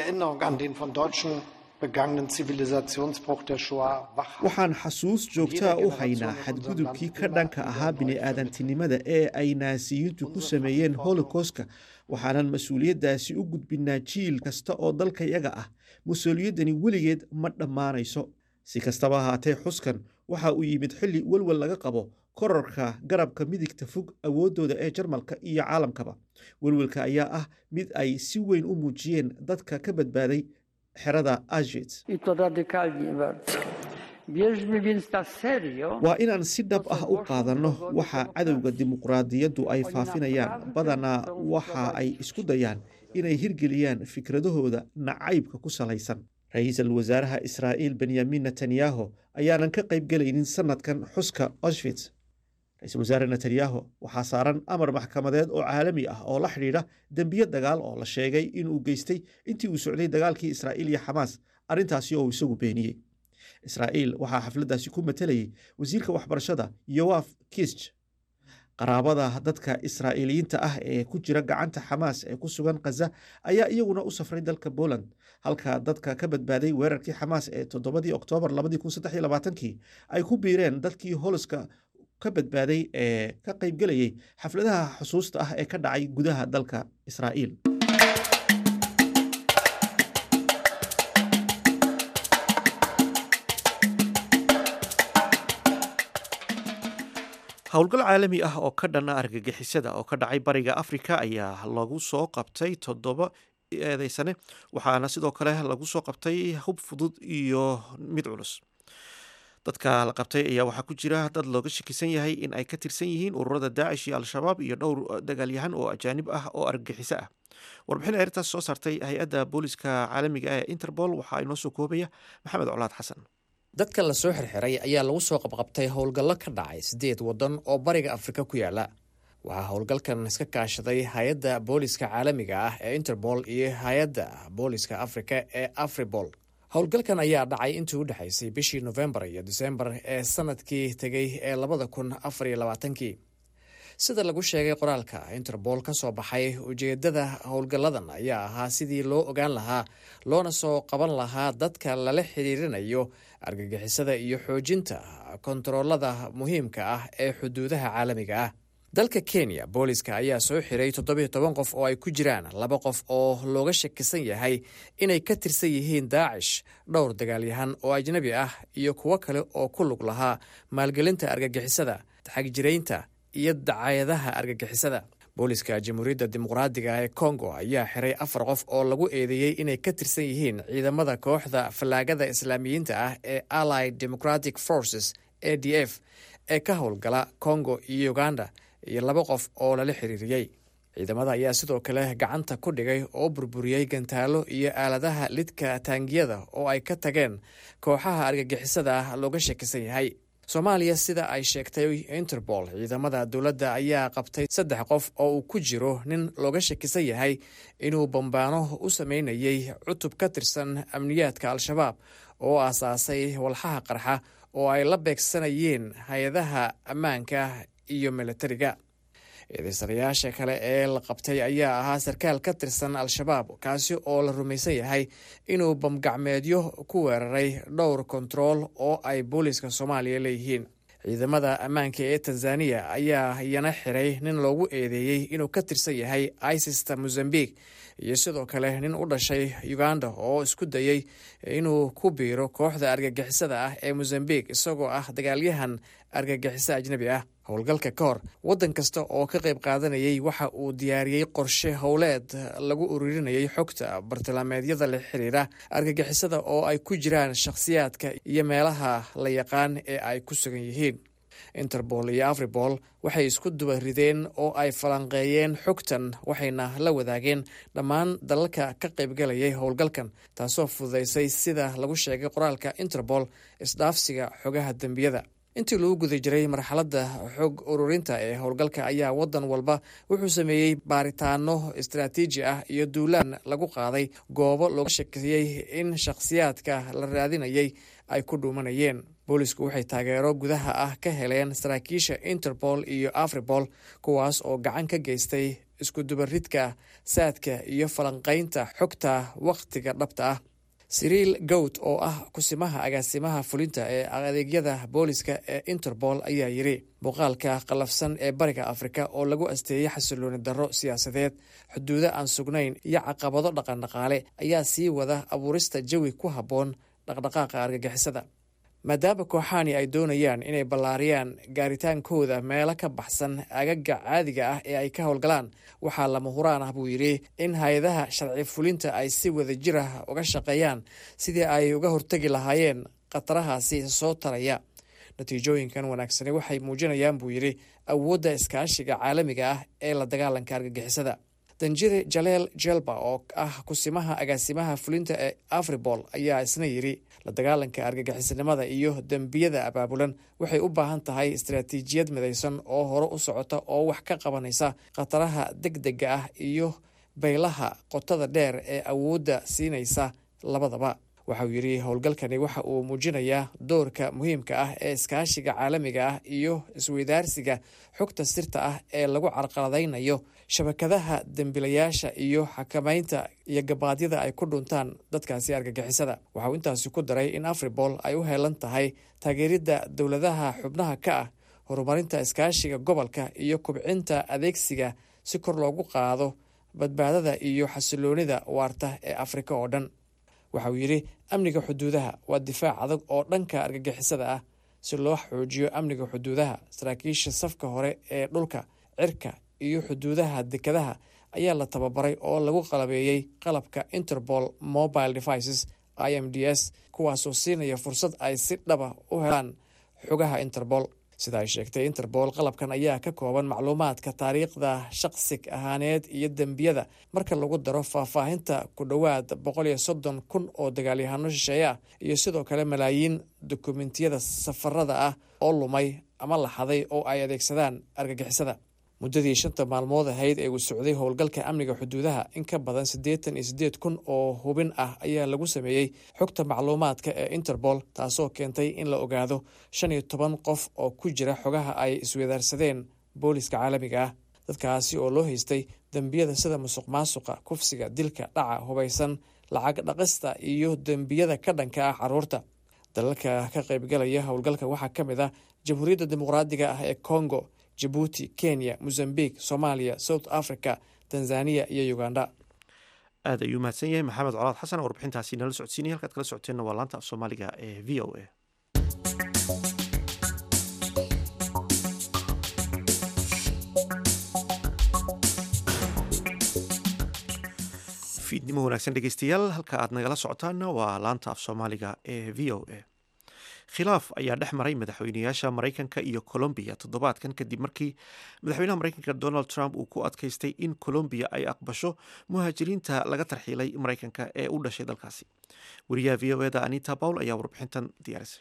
waxaan xasuus joogtaa u haynaa xadgudubkii ka dhanka ahaa bini'aadantinimada ee ay naasiyiintu ku sameeyeen holocaustka waxaanan mas-uuliyaddaasi u gudbinaa jiil kasta oo dalkayaga ah mas-uuliyaddani weligeed ma dhammaanayso si kastaba ahaatee xuskan waxa uu yimid xilli welwel laga qabo korarka garabka midigta fog awooddooda ee jarmalka iyo caalamkaba welwelka ayaa ah mid ay si weyn u muujiyeen dadka ka badbaaday xerada auschwitz waa inaan si dhab ah u qaadanno waxa cadowga dimuqraadiyaddu ay faafinayaan badanaa waxa ay isku dayaan inay hirgeliyaan fikradahooda nacaybka ku salaysan ra-iisul wasaaraha israa'iil benyamin netanyahu ayaanan ka qaybgelaynin sanadkan xuska auschwitz ra-iisul wasaare netanyahu waxaa saaran amar maxkamadeed oo caalami ah oo la xidhiidha dembiye dagaal oo la sheegay inuu geystay intii uu socday dagaalkii israa'iil iyo xamaas arrintaasi oo isagu beeniyey israa'iil waxaa xafladdaasi ku matelayay wasiirka waxbarashada yoaf kisch qaraabada dadka israa'iiliyiinta ah ee ku jira gacanta xamaas ee ku sugan khaza ayaa iyaguna u safray dalka poland halka dadka ka badbaaday weerarkii xamaas ee toddobadii oktoobar kii ay ku biireen dadkii holoska ka badbaaday ee ka qaybgelayay xafladaha xusuusta ah ee ka dhacay gudaha dalka israa'iil howlgal caalami ah oo ka dhana argagixisada oo ka dhacay bariga afrika ayaa lagu soo qabtay toddoba eedeysane waxaana sidoo kale lagu soo qabtay hub fudud iyo mid culus dadka la qabtay ayaa waxaa ku jira dad looga shakisan yahay in ay ka tirsan yihiin ururada daacish iyo al-shabaab iyo dhowr dagaalyahan oo ajaanib ah oo argagixiso ah warbixin eertaas soo saartay hay-adda booliska caalamiga ah ee interpol waxaa inoo soo koobaya maxamed colaad xasan dadka la soo xirxiray ayaa lagu soo qabqabtay howlgallo ka dhacay siddeed waddan oo bariga afrika ku yaala waxaa howlgalkan iska kaashaday hay-adda booliska caalamiga ah ee interpol iyo hay-adda booliska afrika ee afribol howlgalkan ayaa dhacay intii u dhexaysay bishii nofembar iyo disembar ee sanadkii tegey ee labada kun afar iyo labaatankii sida lagu sheegay qoraalka interbool ka soo baxay ujeedada howlgalladan ayaa ahaa sidii loo ogaan lahaa loona soo qaban lahaa dadka lala xiriirinayo argagixisada iyo xoojinta kontaroolada muhiimka ah ee xuduudaha caalamiga ah dalka kenya booliska ayaa soo xiray toddobiyo toban qof oo ay ku jiraan laba qof oo looga shakisan yahay inay ka tirsan yihiin daacish dhowr dagaalyahan oo ajnabi ah iyo kuwo kale oo ku lug lahaa maalgelinta argagixisada xagjiraynta iyo dacayadaha argagixisada booliska jamhuuriyadda dimuqraadiga ee kongo ayaa xiray afar qof oo lagu eedeeyey inay ka tirsan yihiin ciidamada kooxda fallaagada islaamiyiinta ah ee allied democratic forces a d f ee ka howlgala kongo iyo uganda iyo laba qof oo lala xiriiriyey ciidamada ayaa sidoo kale gacanta ku dhigay oo burburiyey gantaalo iyo aaladaha lidka taangiyada oo ay ka tageen kooxaha argagixisada ah looga shakisan yahay soomaaliya sida ay sheegtay interpol ciidamada dowladda ayaa qabtay saddex qof oo uu ku jiro nin looga shakisan yahay inuu bambaano u sameynayay cutub ka tirsan amniyaadka al-shabaab oo aasaasay walxaha qarxa oo ay la beegsanayeen hay-adaha ammaanka iyo milatariga eedeysanayaasha kale ee la qabtay ayaa ahaa sarkaal ka tirsan al-shabaab kaasi oo la rumaysan yahay inuu bamgacmeedyo ku weeraray dhowr kontarool oo ay booliiska soomaaliya leeyihiin ciidamada ammaanka ee tanzaniya ayaa iyana xiray nin loogu eedeeyey inuu ka tirsan yahay isista mozambique iyo sidoo kale nin u dhashay uganda oo isku dayey inuu ku biiro kooxda argagixisada ah ee mozambique isagoo ah dagaalyahan argagixiso ajnabi ah howlgalka ka hor waddan kasta oo ka qayb qaadanayay waxa uu diyaariyey qorshe howleed lagu ururinayay xogta bartilmaameedyada la xiriira argagixisada oo ay ku jiraan shakhsiyaadka iyo meelaha la yaqaan ee ay ku sugan yihiin interpol iyo afribol waxay isku duba rideen oo ay falanqeeyeen xogtan waxayna la wadaageen dhammaan dalalka ka qaybgalayay howlgalkan taasoo fududaysay sida lagu sheegay qoraalka interpol isdhaafsiga xogaha dembiyada intii lagu guda jiray marxaladda xog ururinta ee howlgalka ayaa waddan walba wuxuu sameeyey baaritaano istaraatiiji ah iyo duulaan lagu qaaday goobo looga shakiyey in shakhsiyaadka la raadinayay ay ku dhuumanayeen boolisku waxay taageero gudaha ah ka heleen saraakiisha interpol iyo afribol kuwaas oo gacan ka geystay iskudubaridka saadka iyo falanqaynta xogta wakhtiga dhabta ah siriil gowd oo ah kusimaha agaasimaha fulinta ee adeegyada booliska ee interpol ayaa yidhi muuqaalka qallafsan ee bariga afrika oo lagu asteeyey xasilooni darro siyaasadeed xuduudo aan sugnayn iyo caqabado dhaqandhaqaale ayaa sii wada abuurista jawi ku habboon dhaqdhaqaaqa argagixisada maadaama kooxaani ay doonayaan inay ballaariyaan gaaritaankooda meelo ka baxsan agaga caadiga ah ee ay ka howlgalaan waxaa lama huraan ah buu yidhi in hay-adaha sharci fulinta ay si wada jir ah uga shaqeeyaan sidii ay uga hortegi lahaayeen khatarahaasi soo taraya natiijooyinkan wanaagsani waxay muujinayaan buu yidhi awoodda iskaashiga caalamiga ah ee la dagaalanka argagixisada danjire jaleel jelba oo ah kusimaha agaasimaha fulinta ee afribol ayaa isna yidhi la dagaalanka argagixisanimada iyo dembiyada abaabulan waxay u baahan tahay istaraatiijiyad midaysan oo hore u socota oo wax ka qabanaysa khataraha deg dega ah iyo baylaha qotada dheer ee awoodda siinaysa labadaba waxauu yidhi howlgalkani waxa uu muujinayaa doorka muhiimka ah ee iskaashiga caalamiga ah iyo isweydaarsiga xogta sirta ah ee lagu carqaladaynayo shabakadaha dembilayaasha iyo xakamaynta iyo gabaadyada ay ku dhuntaan dadkaasi argagixisada waxa uu intaasi ku daray in afribol ay u heelan tahay taageeridda dowladaha xubnaha ka ah horumarinta iskaashiga gobolka iyo kubcinta adeegsiga si kor loogu qaado badbaadada iyo xasiloonida waarta ee afrika oo dhan waxa uu yidhi amniga xuduudaha waa difaac adag oo dhanka argagixisada ah si loo xoojiyo amniga xuduudaha saraakiisha safka hore ee dhulka cirka iyo xuduudaha dekadaha ayaa la tababaray oo lagu qalabeeyey qalabka interpol mobile devices i m d s kuwaasoo siinaya fursad ay si dhaba u helaan xogaha interpol sida ay sheegtay interpol qalabkan ayaa ka kooban macluumaadka taariikhda shaqsig ahaaneed iyo dembiyada marka lagu daro faahfaahinta ku dhowaad boqol iyo soddon kun oo dagaalyahano shisheeye ah iyo sidoo kale malaayiin dokumentiyada safarada ah oo lumay ama laxaday oo ay adeegsadaan argagixisada muddadii shanta maalmood ahayd ee uu socday howlgalka amniga xuduudaha in ka badan siddeetan iyo siddeed kun oo hubin ah ayaa lagu sameeyey xogta macluumaadka ee interpol taasoo keentay in la ogaado shan iyo toban qof oo ku jira xogaha ay iswadaarsadeen booliska caalamiga ah dadkaasi oo loo haystay dembiyada sida musuq maasuqa kufsiga dilka dhaca hubaysan lacag dhaqista iyo dembiyada ka dhanka ah caruurta dalalka ka qaybgalaya howlgalka waxaa ka mid ah jamhuuriyadda dimuqraadiga ah ee congo jabuuti kenya mozambique soomaaliya south africa tanzaniya iyo uganda aad ayuu mahadsan yahay maxamed colaad xasan oo warbixintaasi nala socodsiinaya halkaad kala socoteenna waa laanta af soomaaliga ee v o a fiidnimo wanaagsan dhegeystayaal halka aad nagala socotaanna waa laanta af soomaaliga ee v o a khilaaf ayaa dhex maray madaxweyneyaasha maraykanka iyo colombiya toddobaadkan kadib markii madaxweynaha maraykanka donald trump uu ku adkaystay in colombiya ay aqbasho muhaajiriinta laga tarxiilay maraykanka ee u dhashay dalkaasi wariyaha v o eda anita pawl ayaa warbixintan diyaarisay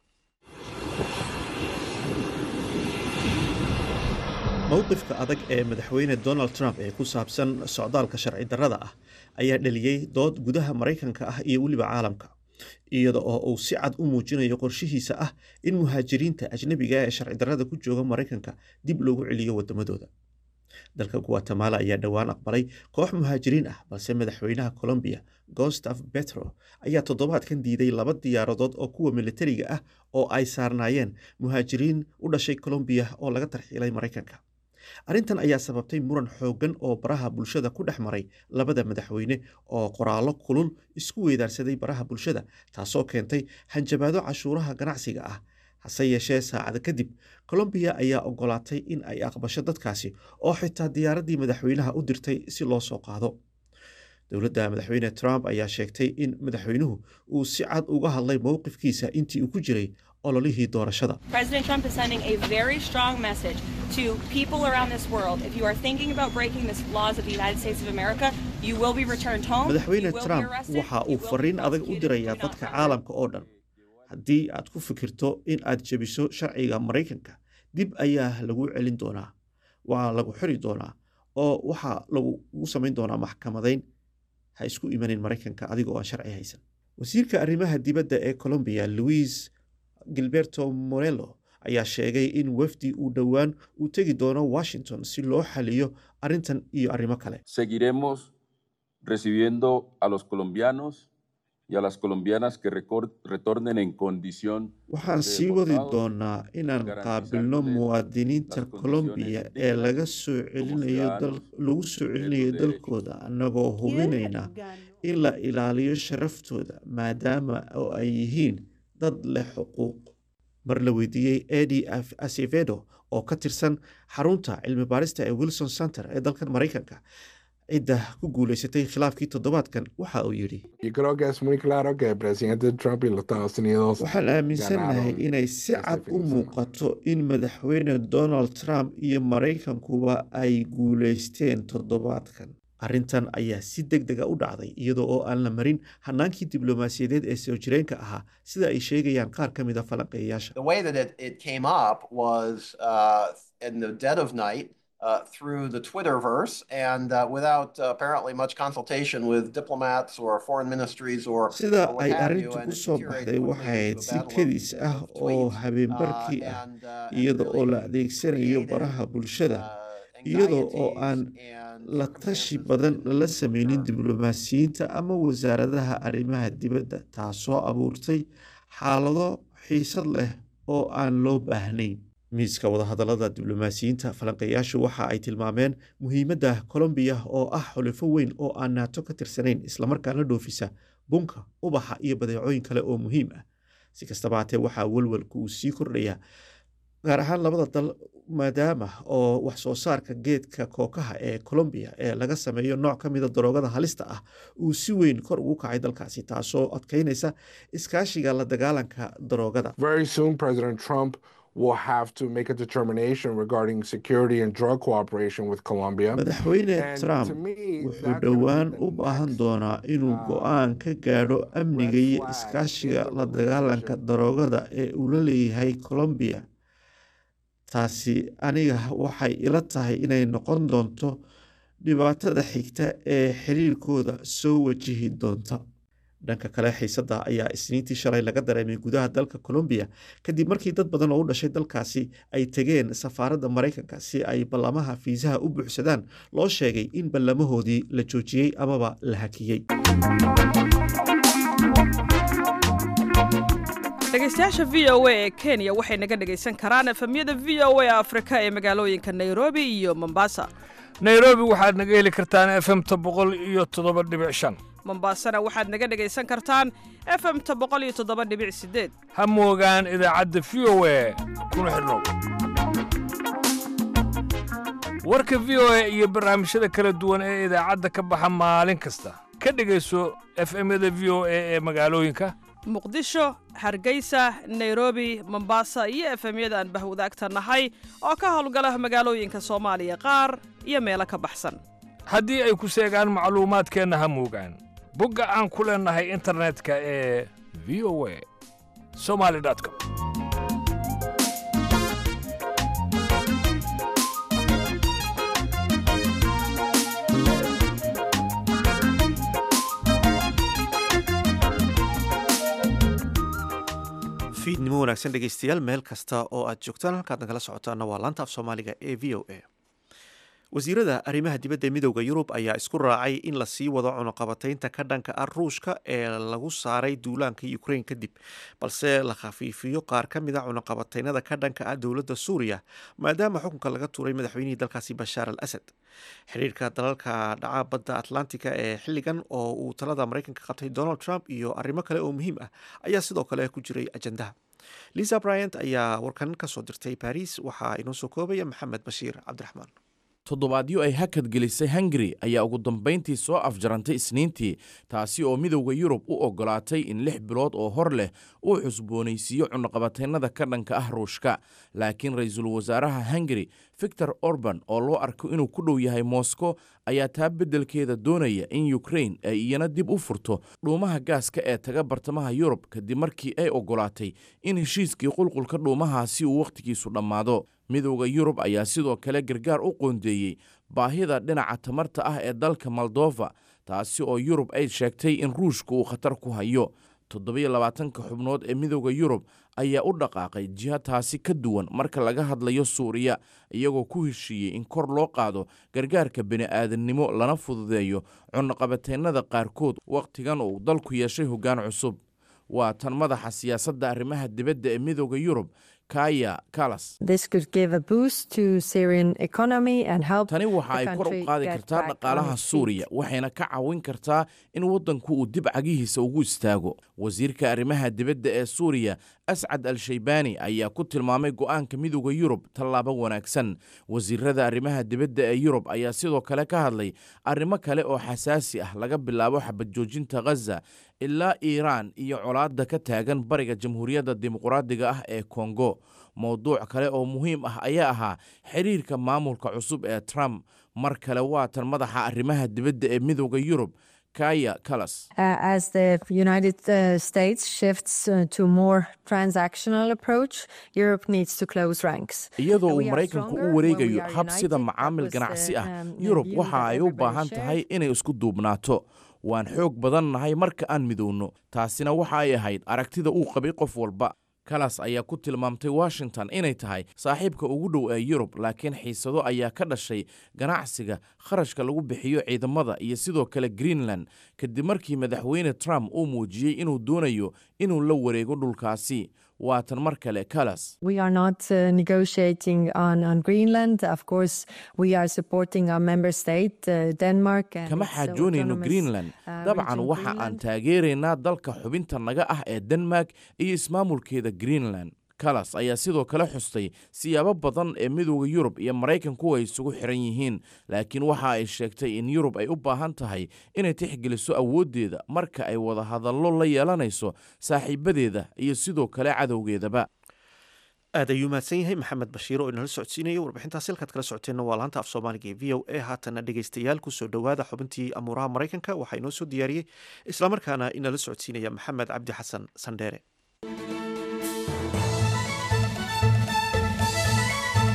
mowqifka adag ee madaxweyne donald trump ee ku saabsan socdaalka sharci darrada ah ayaa dhaliyey dood gudaha maraykanka ah iyo weliba caalamka iyada oo uu si cad u muujinayo qorshihiisa ah in muhaajiriinta ajnabiga ee sharci darrada ku jooga maraykanka dib loogu celiyo waddamadooda dalka guatemala ayaa dhowaan aqbalay koox muhaajiriin ah balse madaxweynaha colombiya gostaf betro ayaa toddobaadkan diiday laba diyaaradood oo kuwa militariga ah oo ay saarnaayeen muhaajiriin u dhashay colombiya oo laga tarxiilay maraykanka arrintan ayaa sababtay muran xooggan oo baraha bulshada ku dhex maray labada madaxweyne oo qoraallo kulul isku weydaarsaday baraha bulshada taasoo keentay hanjabaado cashuuraha ganacsiga ah hase yeeshee saacada kadib colombiya ayaa ogolaatay in ay aqbasho dadkaasi oo xitaa diyaaraddii madaxweynaha u dirtay si loo soo qaado dowladda madaxweyne trump ayaa sheegtay in madaxweynuhu uu si cad uga hadlay mowqifkiisa intii uu ku jiray ololihii doorashada President Trump is sending a very strong message to people around this world. If you are thinking about breaking the laws of the United States of America, you will be returned home. madaxweyne you will be trump arrested, waxa you uu will be fariin adag u prosecuted, dirayaa do not dadka try. caalamka oo dhan haddii aad ku fikirto in aad jebiso sharciga maraykanka dib ayaa lagu celin doonaa waa lagu xiri doonaa oo waxaa lagugu samayn doonaa maxkamadayn ha isku imanin maraykanka adigoo aan sharci haysan wasiirka arrimaha dibadda ee colombiya luis gilberto morello ayaa sheegay in wafdi uu dhowaan uu tegi doono washington si loo xaliyo arrintan iyo arrimo kale Seguiremos recibiendo a los colombianos y a las colombianas que recor- retornen en condición waxaan de sii wadi deportados, doonaa inaan garantizándoles qaabilno muwaadiniinta las condiciones colombiya ee dignas laga soo celinayo dal ciudadanos lagu soo de celinayo los dalkooda annagoo hubinayna in la ilaaliyo sharaftooda maadaama oo ay yihiin dad leh xuquuq mar la weydiiyey edi acevedo oo ka tirsan xarunta cilmi baarista ee wilson center ee dalkan maraykanka cidda ku guuleysatay khilaafkii toddobaadkan waxa uu yidhi Y creo que es muy claro que el presidente Trump y los Estados Unidos waxaan aaminsanahay ganaron inay si ese cad fin u de semana. muuqato in madaxweyne donald trump iyo maraykankuba ay guuleysteen toddobaadkan arrintan ayaa si deg dega u dhacday iyadoo oo aan la marin hanaankii diblomaasiyadeed ee soo jireenka ahaa sida ay sheegayaan qaar ka mid a falanqeeyayaasha The way that it, it came up was uh, in the dead of night uh, through the Twitterverse and uh, without uh, apparently much consultation with diplomats or foreign ministries or, sida or what ay have you. arrintu And ku it soo deteriorated baxday quickly waxay ahayd into a si battle of- kedis ah of oo tweets. habeenbarkii Uh, ah and, uh, and iyada oo la really adeegsanayo created, baraha bulshada uh, iyadoo oo anxieties aan and la tashi circumstances badan that lala didn't sameynin occur. diblomaasiyiinta ama wasaaradaha arrimaha dibadda taasoo abuurtay xaalado xiisad leh oo aan loo baahnayn miiska wadahadallada diblomaasiyiinta falanqeeyaashu waxa ay tilmaameen muhiimadda colombiya oo ah xulifo weyn oo aan naato ka tirsanayn islamarkaana dhoofisa bunka ubaxa iyo badeecooyin kale oo muhiim ah si kastaba hatee waxaa welwelku uu sii kordhayaa gaar ahaan labada dal maadaama oo wax soo saarka geedka kookaha ee colombiya ee laga sameeyo nooc ka mida daroogada halista ah uu si weyn kor ugu kacay dalkaasi taasoo adkeynaysa iskaashiga la dagaalanka daroogada Very soon, President Trump will have to make a determination regarding security and drug cooperation with Colombia. madaxweyne And trump to me, wuxuu that's gonna be dhowaan the u baahan next, doonaa inuu uh, go-aan ka gaadho amniga iyo flag iskaashiga in the la dagaalanka relationship. daroogada ee uu la leeyahay colombiya taasi aniga waxay ila tahay inay noqon doonto dhibaatada xigta ee xiriirkooda soo wajihi doonta dhanka kale xiisadda ayaa isniintii shalay laga dareemay gudaha dalka colombiya kadib markii dad badan oo u dhashay dalkaasi ay tegeen safaaradda maraykanka si ay ballamaha fiisaha u buuxsadaan loo sheegay in ballamahoodii la joojiyey amaba la hakiyey dhegeystayaasha v o a ee kenya waxay naga dhegaysan karaan efemyada v o a afrika ee magaalooyinka nairobi iyo mombasa nairobi waxaad naga heli kartaan efemta boqol iyo toddoba dhibic shan mombasana waxaad naga dhegaysan kartaan efemta boqol iyo toddoba dhibic sideed ha moogaan idaacadda v o a kuna xidhnow warka v o a iyo barnaamijyada kala duwan ee idaacadda ka baxa maalin kasta ka dhegayso efemyada v o a ee magaalooyinka muqdisho hargeysa nairobi mombasa iyo efemyada aan bahwadaagta nahay oo ka howlgala magaalooyinka soomaaliya qaar iyo meelo ka baxsan haddii ay ku seegaan macluumaadkeenna ha moogaan bogga aan ku leennahay internetka ee v o a somali com fiidnimo wanaagsan dhegeystayaal meel kasta oo aad joogtaan halkaad nagala socotaana waa laanta af soomaaliga ee v o a wasiirada arrimaha dibadda midooda yurub ayaa isku raacay in la sii wado cunuqabataynta ka dhanka ah ruushka ee lagu saaray duulaanka ukrain kadib balse la khafiifiyo qaar ka mid a cunuqabataynada ka dhanka ah dowladda suuriya maadaama xukunka laga tuuray madaxweynihii dalkaasi bashaar al asad xiriirka dalalka dhaca badda atlantica ee xilligan oo uu talada maraykanka qabtay donald trump iyo arrimo kale oo muhiim ah ayaa sidoo kale ku jiray ajandaha lisa bryant ayaa warkan kasoo dirtay baris waxaa inoo soo koobaya maxamed bashiir cabdiraxmaan toddobaadyo ay hakad gelisay hungari ayaa ugu dambayntii soo afjarantay isniintii taasi oo midowda yurub u oggolaatay in lix bilood oo hor leh uu xusboonaysiiyo cunuqabataynada ka dhanka ah ruushka laakiin ra-iisul wasaaraha hungari victor orban oo loo arko inuu ku dhow yahay moscow ayaa taa beddelkeeda doonaya in ukrain ay iyana dib u furto dhuumaha gaaska ee taga bartamaha yurub kadib markii ay oggolaatay in heshiiskii qulqulka dhuumahaasi uu wakhtigiisu dhammaado midowda yurub ayaa sidoo kale gargaar u qoondeeyey baahida dhinaca tamarta ah ee dalka moldova taasi oo yurub ay sheegtay in ruushka uu khatar ku hayo toddobiyo labaatanka xubnood ee midowda yurub ayaa u dhaqaaqay jiha taasi ka duwan marka laga hadlayo suuriya iyagoo ku heshiiyey in kor loo qaado gargaarka bini'aadannimo lana fududeeyo cunuqabataynada qaarkood wakhtigan uu dalku yeeshay hoggaan cusub waa tan madaxa siyaasadda arrimaha dibadda ee midowda yurub kaya kalas tani waxa ay kor u qaadi kartaa dhaqaalaha suuriya waxayna ka caawin kartaa in waddanku uu dib cagihiisa ugu istaago wasiirka arrimaha dibadda ee suuriya ascad al shaybaani ayaa ku tilmaamay go'aanka midowda yurub tallaabo wanaagsan wasiirada arrimaha dibadda ee yurub ayaa sidoo kale ka hadlay arrimo kale oo xasaasi ah laga bilaabo xabadjoojinta ghaza ilaa iiraan iyo colaadda ka taagan bariga jamhuuriyadda dimuqraadiga ah ee kongo mowduuc kale oo muhiim ah ayaa ahaa xiriirka maamulka cusub ee trump mar kale waa tan madaxa arrimaha dibadda ee midowda yurub kaya kalas as the United uh, States shifts uh, to more transactional approach, Europe needs to close ranks. iyadoo uu maraykanku u wareegayo hab sida macaamil ganacsi ah yurub waxa ay u baahan tahay inay isku duubnaato waan xoog badan nahay marka aan midowno taasina waxa ay ahayd aragtida uu qabay qof walba kalas ayaa ku tilmaamtay washington inay tahay saaxiibka ugu dhow ee yurub laakiin xiisado ayaa ka dhashay ganacsiga kharashka lagu bixiyo ciidamada iyo sidoo kale greenland kadib markii madaxweyne trump uu muujiyey inuu doonayo inuu la wareego dhulkaasi waa tan mar kale kalas We are not uh, negotiating on, on Greenland. Of course, we are supporting our member state, uh, Denmark. And kama its xaajoonayno autonomous, greenland uh, dabcan region waxa aan Greenland. taageeraynaa dalka xubinta naga ah ee denmark iyo ismaamulkeeda greenland kalas ayaa sidoo kale xustay siyaabo badan ee midowda yurub iyo maraykanku ay isugu xiran yihiin laakiin waxa ay sheegtay in yurub ay u baahan tahay inay tixgeliso awooddeeda marka ay wada hadallo la yeelanayso saaxiibadeeda iyo sidoo kale cadowgeedaba aad ayuu mahadsan yahay maxamed bashiir oo inala socodsiinayo warbixintaas halkaad kala socoteenna waa laanta af soomaaliga ee v o a haatana dhegeystayaal kusoo dhowaada xubintii amuuraha maraykanka waxaa inoo soo diyaariyey islamarkaana inala socodsiinaya maxamed cabdi xasan sandheere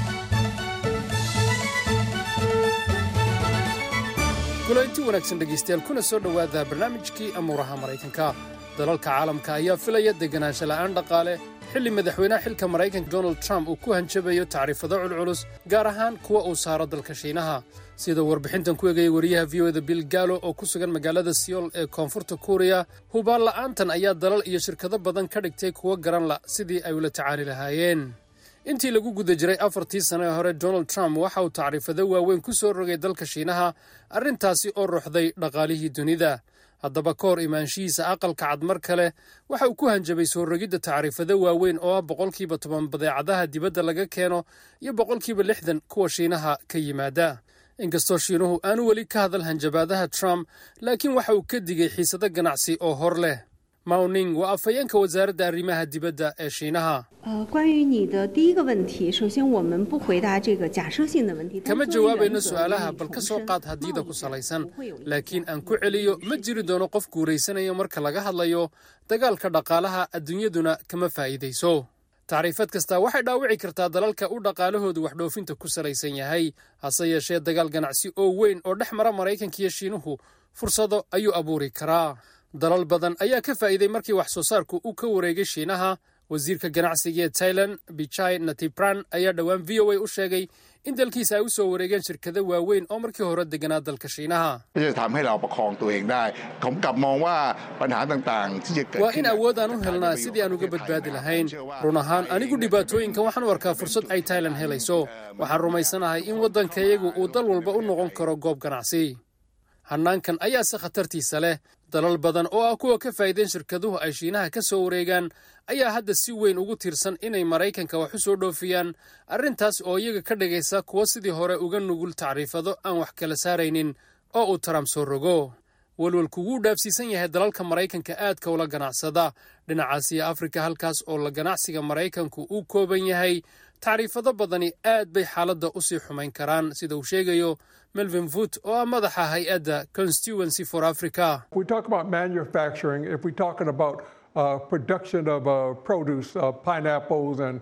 kulanti wanaagsan dhegaystayaal kuna soo dhowaada barnaamijkii amuuraha maraykanka dalalka caalamka ayaa filaya deganaansho la'aan dhaqaale xilli madaxweynaha xilka maraykanka donald trump uu ku hanjabayo tacriifado culculus gaar ahaan kuwa uu saaro dalka shiinaha sida warbixintan ku egaya wariyaha v o da bill gaalo oo ku sugan magaalada siyool ee koonfurta kuuriya hubaan la'aantan ayaa dalal iyo shirkado badan ka dhigtay kuwa garan la sidii ay ula tacaali lahaayeen intii lagu guda jiray afartii sano ee hore donald trump waxa uu tacriifado waaweyn ku soo rogay dalka shiinaha arrintaasi oo ruxday dhaqaalihii dunida haddaba ka hor imaanshihiisa aqalka cad mar kale waxa uu ku hanjabay soo rogidda tacriifado waaweyn oo ah boqolkiiba toban badeecadaha dibadda laga keeno iyo boqolkiiba lixdan kuwa shiinaha ka yimaada inkastoo shiinuhu aanu weli ka hadal hanjabaadaha trump laakiin waxa uu ka digay xiisado ganacsi oo hor leh mawning waa afhayeenka wasaaradda arrimaha dibadda ee shiinaha 呃，关于你的第一个问题，首先我们不回答这个假设性的问题。 kama jawaabayno su'aalaha bal ka soo qaad haddiida ku salaysan laakiin aan ku celiyo ma jiri doono qof guuraysanayo marka laga hadlayo dagaalka dhaqaalaha adduunyaduna kama faa'iidayso tacriifad kasta waxay dhaawici kartaa dalalka u dhaqaalahoodu waxdhoofinta ku salaysan yahay hase yeeshee dagaal ganacsi oo weyn oo dhex mara maraykanka iyo shiinuhu fursado ayuu abuuri karaa dalal badan ayaa ka faa'iiday markii wax soo saarku uu ka wareegay shiinaha wasiirka ganacsiga ee tailan bichai natipran ayaa dhowaan v o a u sheegay in dalkiisa ay u soo wareegeen shirkado waaweyn oo markii hore deganaa dalka shiinaha ที่จะทำให้เราประคองตัวเองได้ ผมกลับมองว่าปัญหาต่างๆ ที่จะเกิด waa ขึ้ in น awood aan u helnaa sidii aan uga badbaadi lahayn run ahaan anigu dhibaatooyinkan waxaan u arkaa fursad ay tailan helayso waxaan rumaysanahay in waddankayagu uu dal walba u noqon karo goob ganacsi hannaankan ayaase khatartiisa leh dalal badan oo ah kuwa ka faa'iideen shirkaduhu ay shiinaha ka soo wareegaan ayaa hadda si weyn ugu tiirsan inay maraykanka wax u soo dhoofiyaan arrintaas oo iyaga ka dhigaysa kuwa sidii hore uga nugul tacriifado aan wax kala saaraynin oo uu trump soo rogo walwalku wuu dhaafsiisan yahay dalalka maraykanka aadka ula ganacsada dhinacaas iyo afrika halkaas oo la ganacsiga maraykanku uu kooban yahay tacriifado badani aad bay xaaladda u sii xumayn karaan sida uu sheegayo melvin voot oo ah madaxa hay-adda constituency for africa If we talk about manufacturing, if we're talking about uh, production of uh, produce, uh, pineapples, and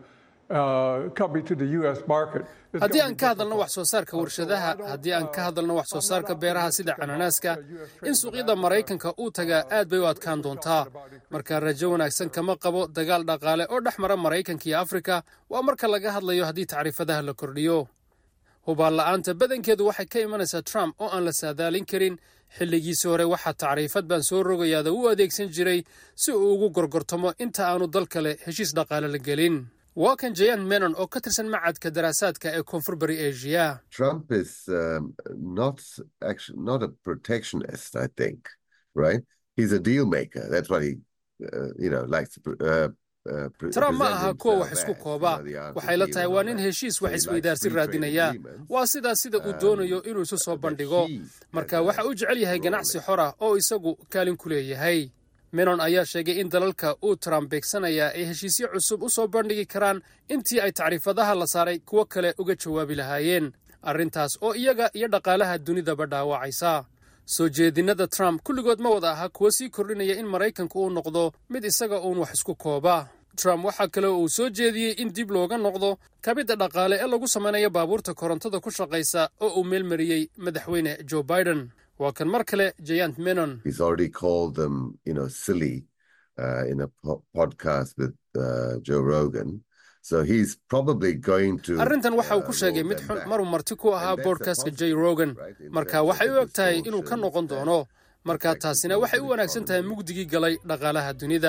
uh, coming to the U.S. market, it's haddii gonna aan ka hadalno wax soo saarka warshadaha haddii aan ka hadalno wax soo saarka beeraha sida cananaaska in suuqyada maraykanka uu tagaa aad bay u adkaan doontaa marka rajo wanaagsan kama qabo dagaal dhaqaale oo dhex mara maraykanka iyo afrika waa marka laga hadlayo haddii tacriifadaha la kordhiyo hubaan la'aanta badankeedu waxay ka imanaysaa trump oo aan la saadaalin karin xilligiisii hore waxaa tacriifad baan soo rogayaada u adeegsan jiray si uu ugu gorgortamo inta aanu dal kale heshiis dhaqaale la gelin waa kan jayan menon oo ka tirsan macadka daraasaadka ee koonfur bari asia Trump is um, not actually not a protectionist. I think, right? He's a deal maker. That's what he, uh, you know, likes to. Uh, uh, pre- trump ma present aha kuwa wax himself isku as, kooba you know, the waxay la RTD tahay and waa all nin that. heshiis So wax he likes isweydaarsi free trade raadinaya agreements. waa sidaa sida uu doonayo inuu isu soo bandhigo marka waxa uu jecel yahay ganacsi xor ah oo isagu kaalin ku leeyahay menon ayaa sheegay in dalalka uu trump beegsanayaa ay heshiisyo cusub u soo bandhigi karaan intii ay tacriifadaha la saaray kuwo kale uga jawaabi lahaayeen arrintaas oo iyaga iyo dhaqaalaha dunidaba dhaawacaysa soo jeedinnada trump kulligood ma wada aha kuwo sii kordhinaya in maraykanku uu noqdo mid isaga uun wax isku kooba trump waxaa kale oo uu soo jeediyey in dib looga noqdo kabidda dhaqaale ee lagu samaynayo baabuurta korontada ku shaqaysa oo uu meelmariyey madaxweyne joe biden waa kan mar kale jayant menon He's already called them, you know, silly uh, in a po- podcast with uh, Joe Rogan. So he's probably going to. arrintan waxa uu ku uh, sheegay roll mid them xun back. maruu marti ku ahaa boodkastka j rogan marka waxay u eg tahay inuu ka noqon doono marka taasina waxay u wanaagsan tahay mugdigii galay dhaqaalaha dunida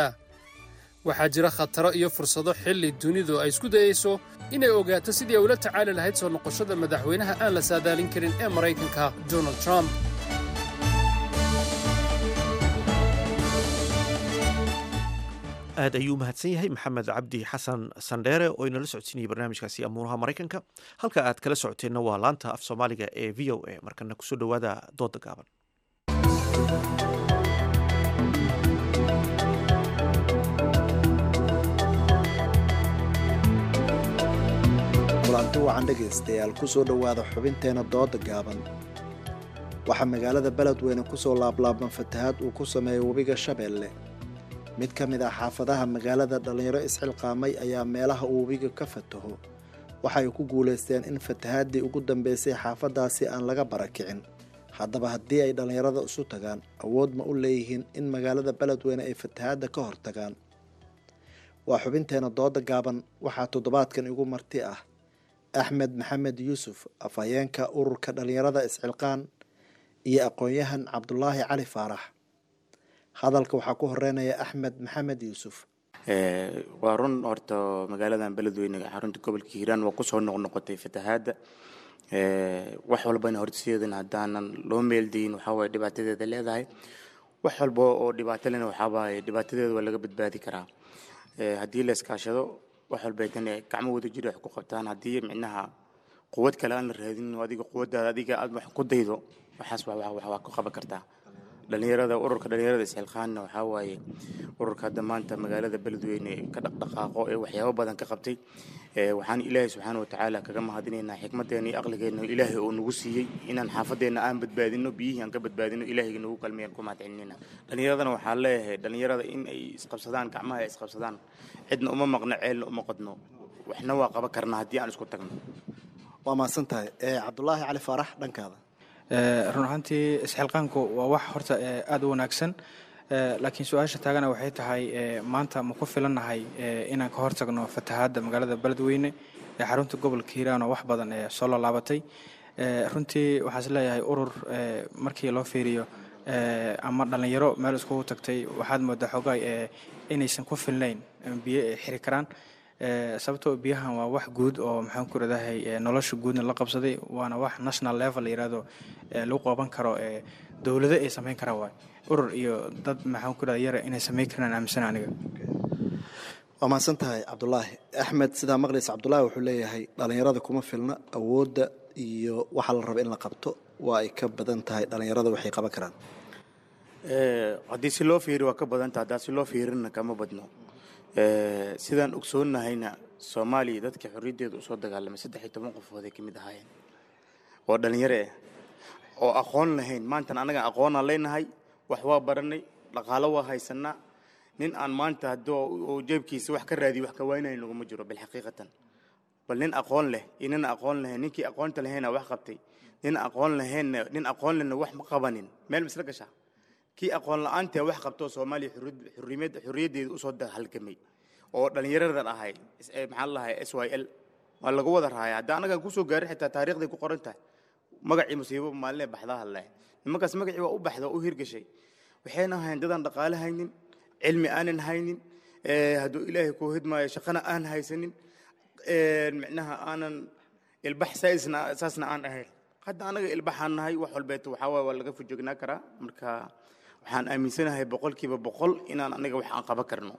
waxaa jira khataro iyo fursado xilli dunidu ay isku dayayso inay ogaato sidii ay ula tacaali lahayd soo noqoshada madaxweynaha aan la saadaalin karin ee maraykanka donald trump aad ayuu u mahadsan yahay maxamed cabdi xasan sandheere oo inala socodsiinayay barnaamijkaasi amuuraha maraykanka halka aad kala socoteenna waa laanta af soomaaliga ee v o a markana kusoo dhowaada dooda gaaban kulanti wacan dhegaystayaal ku soo dhowaada xubinteena dooda gaaban waxaa magaalada beledweyne ku soo laablaaban fatahaad uu ku sameeyey webiga shabeelle mid ka mid ah xaafadaha magaalada dhallinyaro isxilqaamay ayaa meelaha uu webiga ka fataho waxay ku guulaysteen in fatahaaddii ugu dambaysay xaafaddaasi aan laga barakicin haddaba haddii ay dhallinyarada isu tagaan awood ma u leeyihiin in magaalada beledweyne ay fatahaadda ka hortagaan waa xubinteena dooda gaaban waxaa toddobaadkan igu marti ah axmed maxamed yuusuf afhayeenka ururka dhallinyarada iscilqaan iyo aqoon-yahan cabdulaahi cali faarax hadalka waxaa ku horeynaya axmed maxamed yuusuf waa run horta magaaladan beledweyne xarunta gobolka hiiraan waa kusoo noqnoqotay fatahaadda wax walbana horseedan haddaanan loo meeldayin waxawaaye dhibaatadeeda leedahay wax walba oo dhibaato lena waxawaaye dhibaatadeeda waa laga badbaadi karaa haddii la iskaashado wax walbeetana gacmo wada jira wax ku qabtaan haddii micnaha quwad kale aan la raadin adiga quwaddaada adiga aad wax ku daydo waxaas waa ku qaban kartaa dhalinyarada ururka dhalinyarada isxilqaanna waxaa waaye ururka hadda maanta magaalada beledweyne ka dhaqdhaqaaqo ee waxyaabo badan ka qabtay waxaan ilaahay subxaana watacaala kaga mahadinaynaa xikmadeena iyo aqligeena ilaahay oo nagu siiyey inaan xaafadeenna aan badbaadino biyihii aan ka badbaadino ilaahayga nagu kalmiyaan ku mahadcelinayna dhalinyaradana waxaan leeyahay dhalinyarada in ay isqabsadaan gacmaha ay isqabsadaan cidna uma maqno ceelna uma qodno waxna waa qaban karnaa haddii aan isku tagno waa mahadsan tahay cabdulaahi cali faarax dhankaada run ahaantii isxilqaanku waa wax horta aada u wanaagsan laakiin su-aasha taagana waxay tahay maanta ma ku filannahay inaan ka hortagno fatahaadda magaalada beledweyne ee xarunta gobolka hiiraan oo wax badan ee soo lolaabatay runtii waxaan is leeyahay urur markii loo fiiriyo ama dhallinyaro meel iskugu tagtay waxaad moodaa xoogaa inaysan ku filnayn biyo ay xiri karaan sababtoo biyahan waa wax guud oo maxaan ku radahay nolosha guudna la qabsaday waana wax national level la yirahdo lagu qaban karo dowlado ay samayn karaan waay urur iyo dad maxaan ku radaa yara inay samayn karaan aaminsan aniga waa mahadsan tahay cabdulaahi axmed sidaa maqlaysa cabdulaahi wuxuu leeyahay dhallinyarada kuma filna awoodda iyo waxa la raba in la qabto waa ay ka badan tahay dhallinyarada waxay qaban karaan haddii si loo fiiri waa ka badanta haddaa si loo fiirina kama badno sidaan ogsoonnahayna soomaaliya dadka xorriyaddeeda usoo dagaalamay saddex iyo toban qofood ay ka mid ahaayeen oo dhallinyaro ah oo aqoon lahayn maantan annaga aqoonaan leenahay wax waa baranay dhaqaalo waa haysanaa nin aan maanta haddii uu jeebkiisa wax ka raadiyo wax ka waynaya naguma jiro bilxaqiiqatan bal nin aqoon leh iyo nin aqoon lahayn ninkii aqoonta lahayna wax qabtay nin aqoon lahaynna nin aqoon lehna wax ma qabanin meel ma isla gashaa kii aqoon la-aantae wax qabtoo soomaaliya xorriyaddeeda usoo halgamay oo dhallinyaradan ahay maxaa lahay s y l waa lagu wada raaya hadda annagaan kusoo gaarin xitaa taariikhday ku qoran tahay magacii musiibo maalinee baxdaa hadleh nimankaas magacii waa u baxda oo u hirgashay waxayna ahayn dadaan dhaqaale haynin cilmi aanan haynin hadduu ilaahay kuu hidmaayo shaqana aan haysanin micnaha aanan ilbax saisna saasna aan ahayn hadda annaga ilbaxaan nahay wax walbeeto waxaa waay waa laga fujognaa karaa marka waxaan aaminsanahay boqolkiiba boqol inaan anaga wax aan qaban karno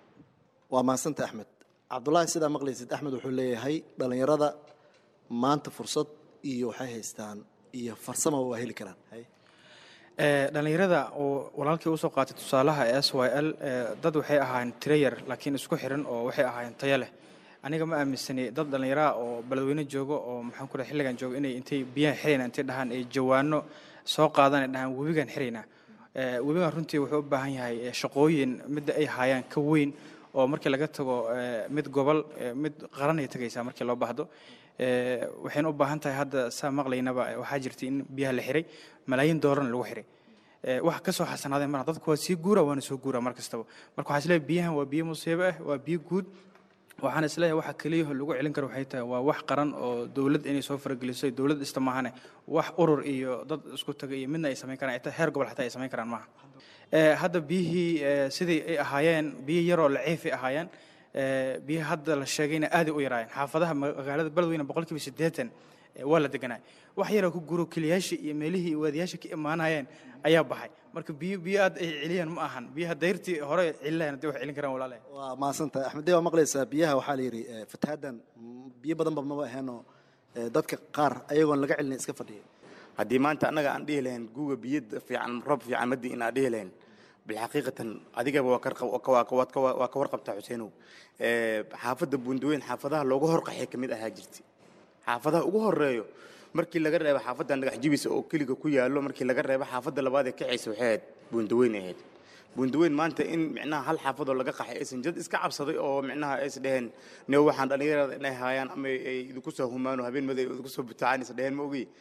waa mahadsanta axmed cabdulaahi sidaa maqlaysid axmed wuxuu leeyahay dhallinyarada maanta fursad iyo waxay haystaan iyo farsama waa heli karaan dhallinyarada oo walaalkii usoo qaatay tusaalaha s y l dad waxay ahaayeen tirayar laakiin isku xiran oo waxay ahaayeen tayo leh aniga ma aaminsani dad dhallinyaraha oo beledweyne joogo oo maxaan ku xilligan joogo inay intay biyaha xirayna intay dhahaan ay jawaano soo qaadaan ay dhahaan webigan xiraynaa webigan runtii wuxuu u baahan yahay shaqooyin midda ay haayaan ka weyn oo markii laga tago mid gobol mid qaran ay tagaysaa markii loo baahdo waxayna u baahan tahay hadda saa maqlaynaba waxaa jirtay in biyaha la xiray malaayiin doolarna lagu xiray wax ka soo xasanaaday marna dadku waa sii guura waana soo guura mar kastaba marka waxaa isleeyahay biyahan waa biyo musiibo ah waa biyo guud waxaan isleeyahay waxa keliyaho lagu celin karo waxay tahay waa wax qaran oo dowlad inay soo farageliso dowlad ista maahane wax urur iyo dad isku taga iyo midna ay samayn karaan ita heer gobol xataa ay samayn karaan maaha hadda biyihii sidii ay ahaayeen biyo yaroo laciif ay ahaayeen biyaha hadda la sheegayna aaday u yaraayeen xaafadaha magaalada beledweyne boqolkiiba siddeetan waa la deganay wax yaroo ku guro keliyaasha iyo meelihii waadiyaasha ka imaanayeen ayaa baxay marka biyo biyo aad ay celiyaan ma ahan biyaha dayrtii hore celilayan hadday wax celin karaan walaalahay waa mahadsantahay axmed dee waa maqlaysaa biyaha waxaa la yidhi fatahaaddan biyo badanba maba aheenoo dadka qaar ayagoon laga celinin iska fadhiya haddii maanta annaga aan dhihi lahayn guga biyo fiican roob fiican madii inaan dhihi lahayn bilxaqiiqatan adigaba waa ka warqabtaa xuseenow xaafadda buundaweyn xaafadaha looga horqaxay ka mid ahaa jirtay xaafadaha ugu horeeyo markii laga reebo xaafadda dhagax jibisa oo keliga ku yaallo markii laga reebo xaafadda labaad ee kacaysa waxay ahayd buundaweyn ahayd buundaweyn maanta in micnaha hal xaafadoo laga qaxay aysan jad iska cabsaday oo micnaha ays dheheen ne waxaan dhallinyarada inay haayaan ama ay idinku soo humaano habeen maday idinku soo butaacaan is dheheen ma ogi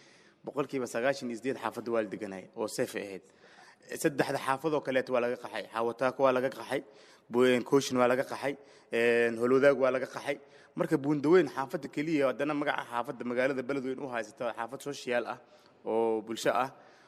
boqolkiiba sagaashan iyo sideed xaafadda waa la deganaya oo seef ay ahayd saddexda xaafadoo kaleeto waa laga qaxay xaawataako waa laga qaxay bu- kooshin waa laga qaxay een, holwadaag waa laga qaxay marka buundaweyn xaafadda keliya haddana magaca xaafadda magaalada beledweyn u haysata xaafad social ah oo bulsho ah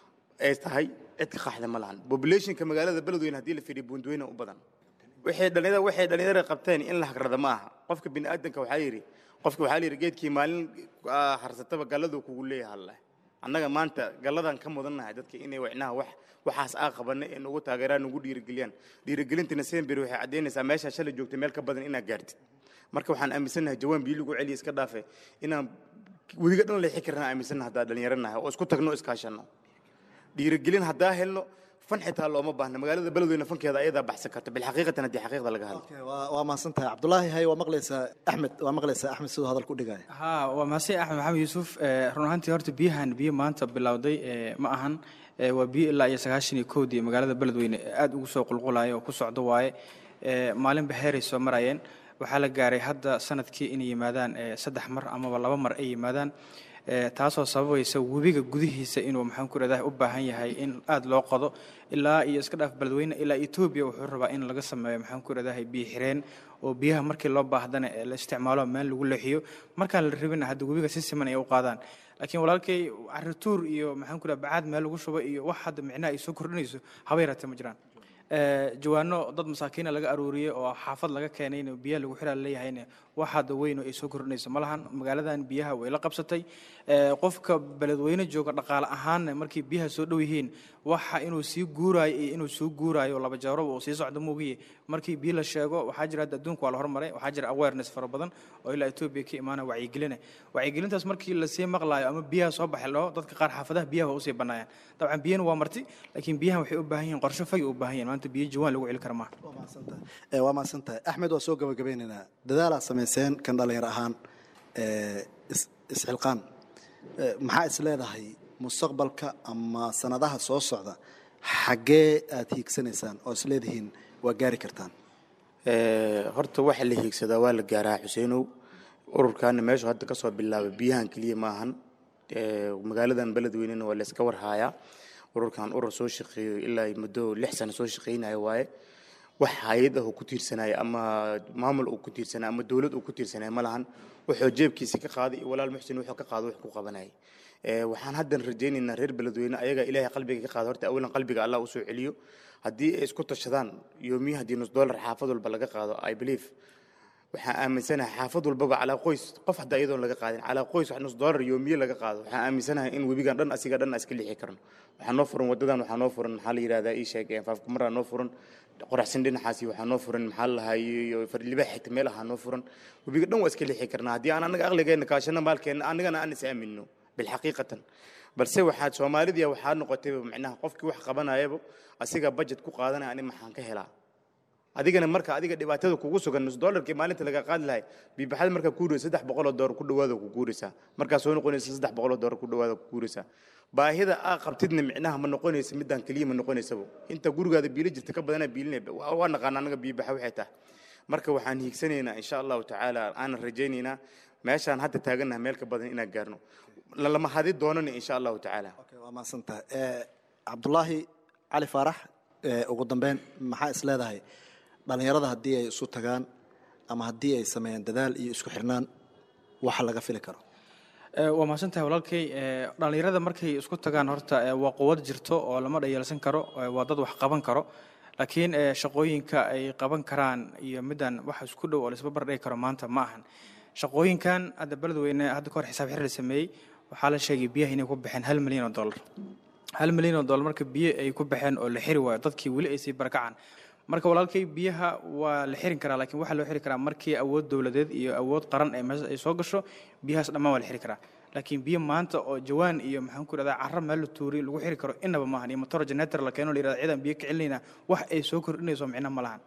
ay tahay cid ka qaxda ma lahan populationka magaalada beledweyn haddii la fiiriyo buundaweyna u badan waxay dhalinyarada waxay dhalinyarada qabteen in la hagrada ma aha qofka bini aadanka waxaa yidhi qofka waxaa la yidhi geedkii maalin ah, harsataba galladuu kugu leeyahay alleh annaga maanta galladan ka mudannahay dadka inay wicnaha wax waxaas aa qabanay ee nugu taageeraan nugu dhiirigeliyaan dhiirigelintina sembir waxay caddaynaysaa meeshaa shalay joogtay meel ka badan inaad gaartid marka waxaan aaminsannahay jawaan biyo lagu celiya iska dhaafe inaan wediga dhan leexi karnaa aaminsannahay haddaa dhalinyaranahay oo isku tagno iskaashanno dhiirigelin haddaa helno fan xitaa looma baahna magaalada beledweyne fankeeda ayadaa baxsan karta bilxaqiiqatan haddii xaqiiqda laga hadlo waa waa mahadsan tahay cabdulaahi hay waa maqlaysaa axmed waa maqlaysaa axmed siduu hadal ku dhigaya haa waa mahadsan axmed maxamed yuusuf Eh, run ahaantii horta biyahan biyo maanta bilowday eh, ma ahan Eh, waa biyo ilaa iyo sagaashan iyo kowdii magaalada beledweyne aad ugu soo qulqulaya oo ku socdo waaye Eh, maalinba heeray soo marayeen waxaa la gaaray hadda sanadkii inay yimaadaan eh, saddex mar amaba laba mar ay yimaadaan Eh, taasoo sababaysa webiga gudihiisa inuu maxaan ku rahdaa u baahan yahay in aad loo qodo ilaa iyo iska dhaaf beledweyne ilaa etoobiya wuxuu rabaa in laga sameeyo maxaan ku rahdaa biyo xireen oo biyaha markii loo baahdana ee la isticmaalo meel lagu leexiyo markaan la rabina hadda webiga si siman ay u qaadaan laakiin walaalkay carituur iyo maxaan ku rahaa bacaad meel lagu shubo iyo wax hadda micnaha ay soo kordhinayso haba yaraatee ma jiraan Eh, jawaano dad masaakiina laga aruuriyey oo xaafad laga keenayna biyaha lagu xiraa leeyahayna wax hadda weyn oo ay soo kordhinayso ma lahan magaaladan biyaha way la qabsatay Eh, qofka beledweyne jooga dhaqaale ahaanna markii biyaha soo dhow yihiin waxa inuu sii guuraayo iyo inuu soo guuraayo laba jeeraba uu sii socdo moogiye markii biyo la sheego waxaa jira hadda adduunka waa la hormaray waxaa jira awareness fara badan oo ilaa etoobiya ka imaana wacyigeline wacyigelintaas markii lasii maqlaayo ama biyaha soo baxay loo dadka qaar xaafadaha biyaha waa usii banaayaan dabcan biyana waa marti laakiin biyahan waxay u baahan yihiin qorshe fagi u baahan yihiin maanta biyo jawaan lagu celi kara maaha Eh, waa mahadsan tahay axmed waa soo gabagabeynaynaa dadaalaa samayseen kan dhalinyar ahaan eh, is- isxilqaan Eh, maxaa is leedahay mustaqbalka ama sanadaha soo socda xaggee aad hiigsanaysaan oo is leedihiin waa gaari kartaan Eh, horta waxa la hiigsadaa waa la gaaraa xuseenow ururkaana meeshu hadda kasoo bilaabay biyahan keliya maahan Eh, magaaladan beledweynena waa layska warhaayaa ururkan urur soo shaqeeyo ilaa ay muddo lix sano soo shaqeynaya waaye wax hay-ad ah uu ku tiirsanaya ama maamul uu ku tiirsanaya ama dowlad uu ku tiirsanaya ma lahan wuxuu jeebkiisa ka qaaday iyo walaal muxsin wuxuu ka qaado wax ku qabanayay Eh, waxaan haddan rajaynaynaa reer beledweyne ayaga ilaahay qalbiga ka qaada horta awalan qalbiga allah usoo celiyo haddii ay isku tashadaan yoomiya haddii nus dollar xaafad walba laga qaado i believe waxaan aaminsanahay xaafad walbaba calaa qoys qof hadda iyadoon laga qaadin calaa qoys wax nus dollar yoomiye laga qaado waxaan aaminsanahay in webigan dhan asiga dhan iska lixi karno waxaa noo furan wadadan waxaa noo furan maxaa la yidhahdaa ii sheeg faafkumaraa noo furan qoraxsin dhinacaasi waxaa noo furan maxaa la lahaa iyo farlibax xigta meel ahaa noo furan webiga dhan waa iska lixi karnaa haddii aan anaga aqligeena kaashano maalkeena anagana aan is aamino bilxaqiiqatan balse waxaad soomaalidia waxaa noqotay micnaha qofkii wax qabanayaba asiga budget ku qaadanaya ani maxaan ka helaa adigana marka adiga dhibaatada kugu sugan nus dollarkii maalinta laga qaadi lahay biibaxada markaa kuuraysa saddex boqol oo doolar ku dhawaada ku guuraysaa markaa soo noqonaysa saddex boqol oo doolar ku dhawaada ku guuraysaa baahida aa qabtidna micnaha ma noqonaysa midaan keliya ma noqonaysaba inta gurigaada biilo jirta ka badanaa biilinay waa naqaan anaga biibaxa waxay tahay marka waxaan hiigsanaynaa insha allahu tacaala aanan rajaynaynaa meeshaan hadda taagannaha meel ka badan inaan gaarno lama hadi doonana insha allahu tacaala waa mahadsan tahay Eh, cabdulaahi cali faarax eh, ugu dambeyn maxaa is leedahay dhalinyarada haddii ay isu tagaan ama haddii ay sameeyaan dadaal iyo isku xirnaan waxa laga fili karo Eh, waa mahadsan tahay walaalkay Eh, dhallinyarada markay isku tagaan horta eh, waa quwad jirto oo lama dhayalsan karo eh, waa dad wax qaban karo laakiin eh, shaqooyinka ay qaban karaan iyo middan wax isku dhow oo laisba bardhigi karo maanta ma ahan shaqooyinkan hadda beledweyne hadda kahor xisaab xir la sameeyey waxaa la sheegay biyaha inay ku baxeen hal milyan oo dollar hal milyan oo dollar marka biyo ay ku baxeen oo la xiri waayo dadkii weli ay sii barakacaan marka walaalkay biyaha waa la xirin karaa laakiin waxaa loo xiri karaa markii awood dowladeed iyo awood qaran ee meesha ay soo gasho biyahaas dhammaan waa la xiri karaa laakiin biyo maanta oo jawaan iyo maxaan ku rahdaa carro meel la tuuriy lagu xiri karo inaba maahan iyo motor generator la keeno la yirahda ciidan biyo ka celinayna wax ay soo kordhinayso micno ma lahan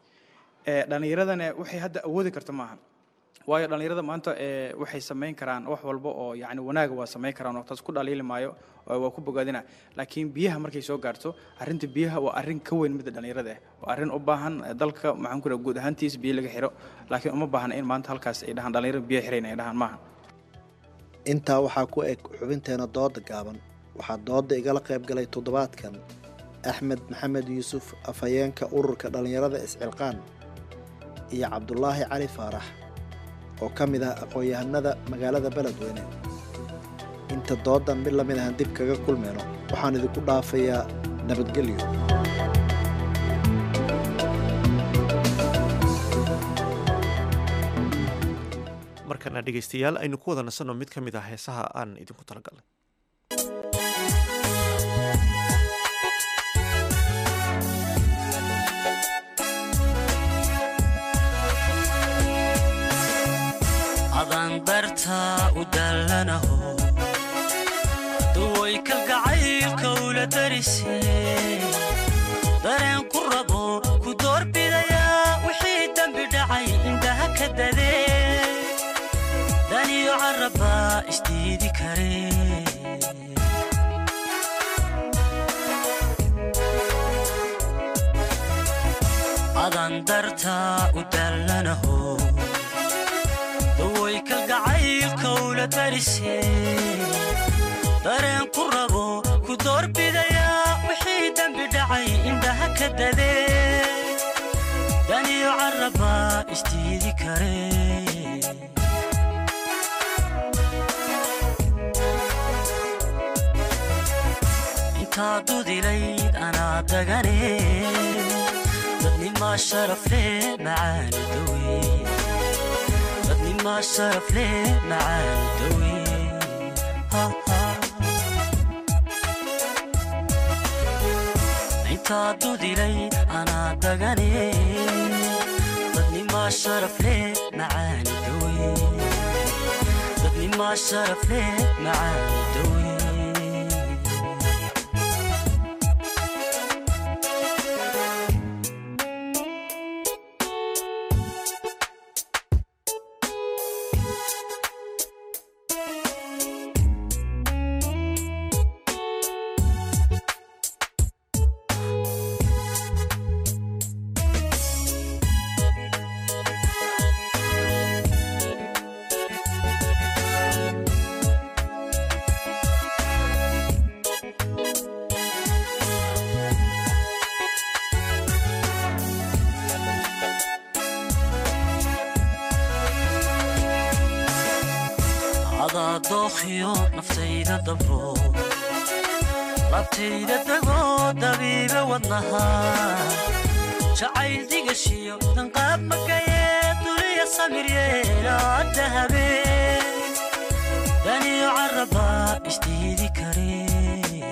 Eh, dhallinyaradana waxay hadda awoodi karta maahan waayo dhallinyarada maanta eh, waxay samayn karaan wax walba oo yani wanaaga waa samayn karaan oo taas ku dhaliili maayo oo waa ku bogaadina laakiin biyaha markay soo gaarto arrinta biyaha waa arrin ka weyn midda dhallinyarada ah waa arrin u baahan eh, dalka maxaan ku raha guud ahaantiis biyo laga xiro laakiin uma baahna in maanta halkaas ay dhahaan dhallinyarada biyo xirayn ay dhahaan maaha intaa waxaa ku eg xubinteena dooda gaaban waxaa dooda igala qayb galay toddobaadkan axmed maxamed yuusuf afhayeenka ururka dhallinyarada iscilqaan iyo cabdulaahi cali faarax oo ka mid ah aqoon-yahanada magaalada beledweyne inta doodan mid lamid ahan dib kaga kulmayno waxaan idinku dhaafayaa nabadgelyo markana dhegaystayaal aynu ku wada nasanno mid ka mid ah heesaha aan idinku talagalnay adaan dartaa u dallanaho duway kalgacaylka ula darisee dareen ku rabo ku doorbidayaa wixii dembi dhacay indhaha ka dadee daniyo carrabbaa isdiidi karee adaan dartaa u dallanaho daway kalgacaylka ula darisee dareen ku rabo ku doorbidayaa wixii dembi dhacay indhaha ka dadee daniyo carrabbaa isdiidi karee intaa dudilayd anaa dagane dadnimaa sharafle macaani dawe dadnimaa sharafle macaani dawe intaa dudilayd anaa dagane dadnimaa sharafle macaani dawe dadnimaa sharafle macaani dawe adaa dookhiyo naftayda dabro labtayda dagoo dabiibe wadnaha jacayl digashiyo danqaab makayee duliya samiryeelaa dahabe daniyo carrabbaa isdiidi karee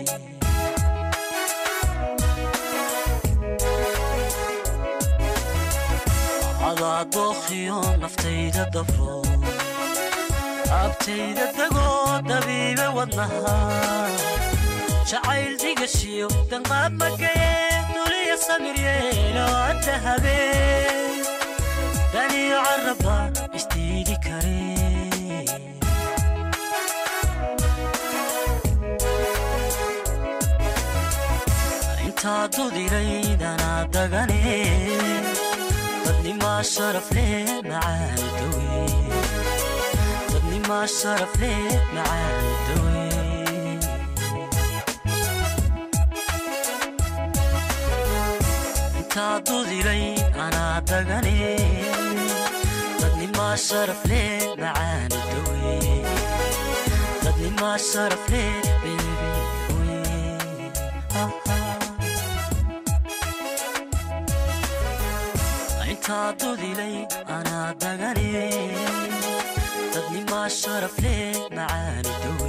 adaa dookhiyo naftayda dabro abtayda dagoo dabiibe wadnaha jacayl digashiyo danqaab makayee duliya samiryeeloo dahabe daniyo carrabba isdiidi karee intaa dudiraydanaa dagane dadnimaa sharaf leh macaani dawe dadnimaa sharaf leh macaani dawe intaa dudilay anaa dagane dadnimaa sharaf leh macaani dawe dadnimaa sharaf leh beebe intaa dudilay anaa dagane dadnimaa sharaf leh macaani dawe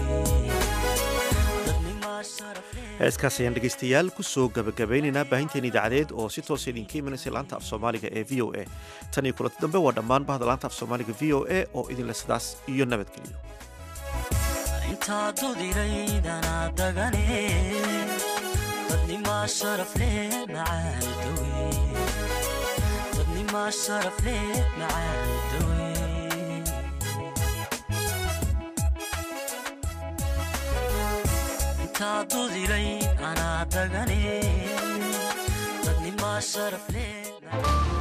heeskaas ayaan dhegaystayaal ku soo gabagabaynaynaa baahinteen idaacadeed oo si toosa idinka imanaysa laanta af soomaaliga ee v o a tan iyo kulanti dambe waa dhammaan bahda laanta af soomaaliga v o a oo idinle sidaas iyo nabadgelyo intaa dudilay anaa dagane dadnimaa sharaf leh macaani dawe dadnimaa sharaf leh macaani dawe intaa dudilay anaa dagane dadnimaa sharaf leh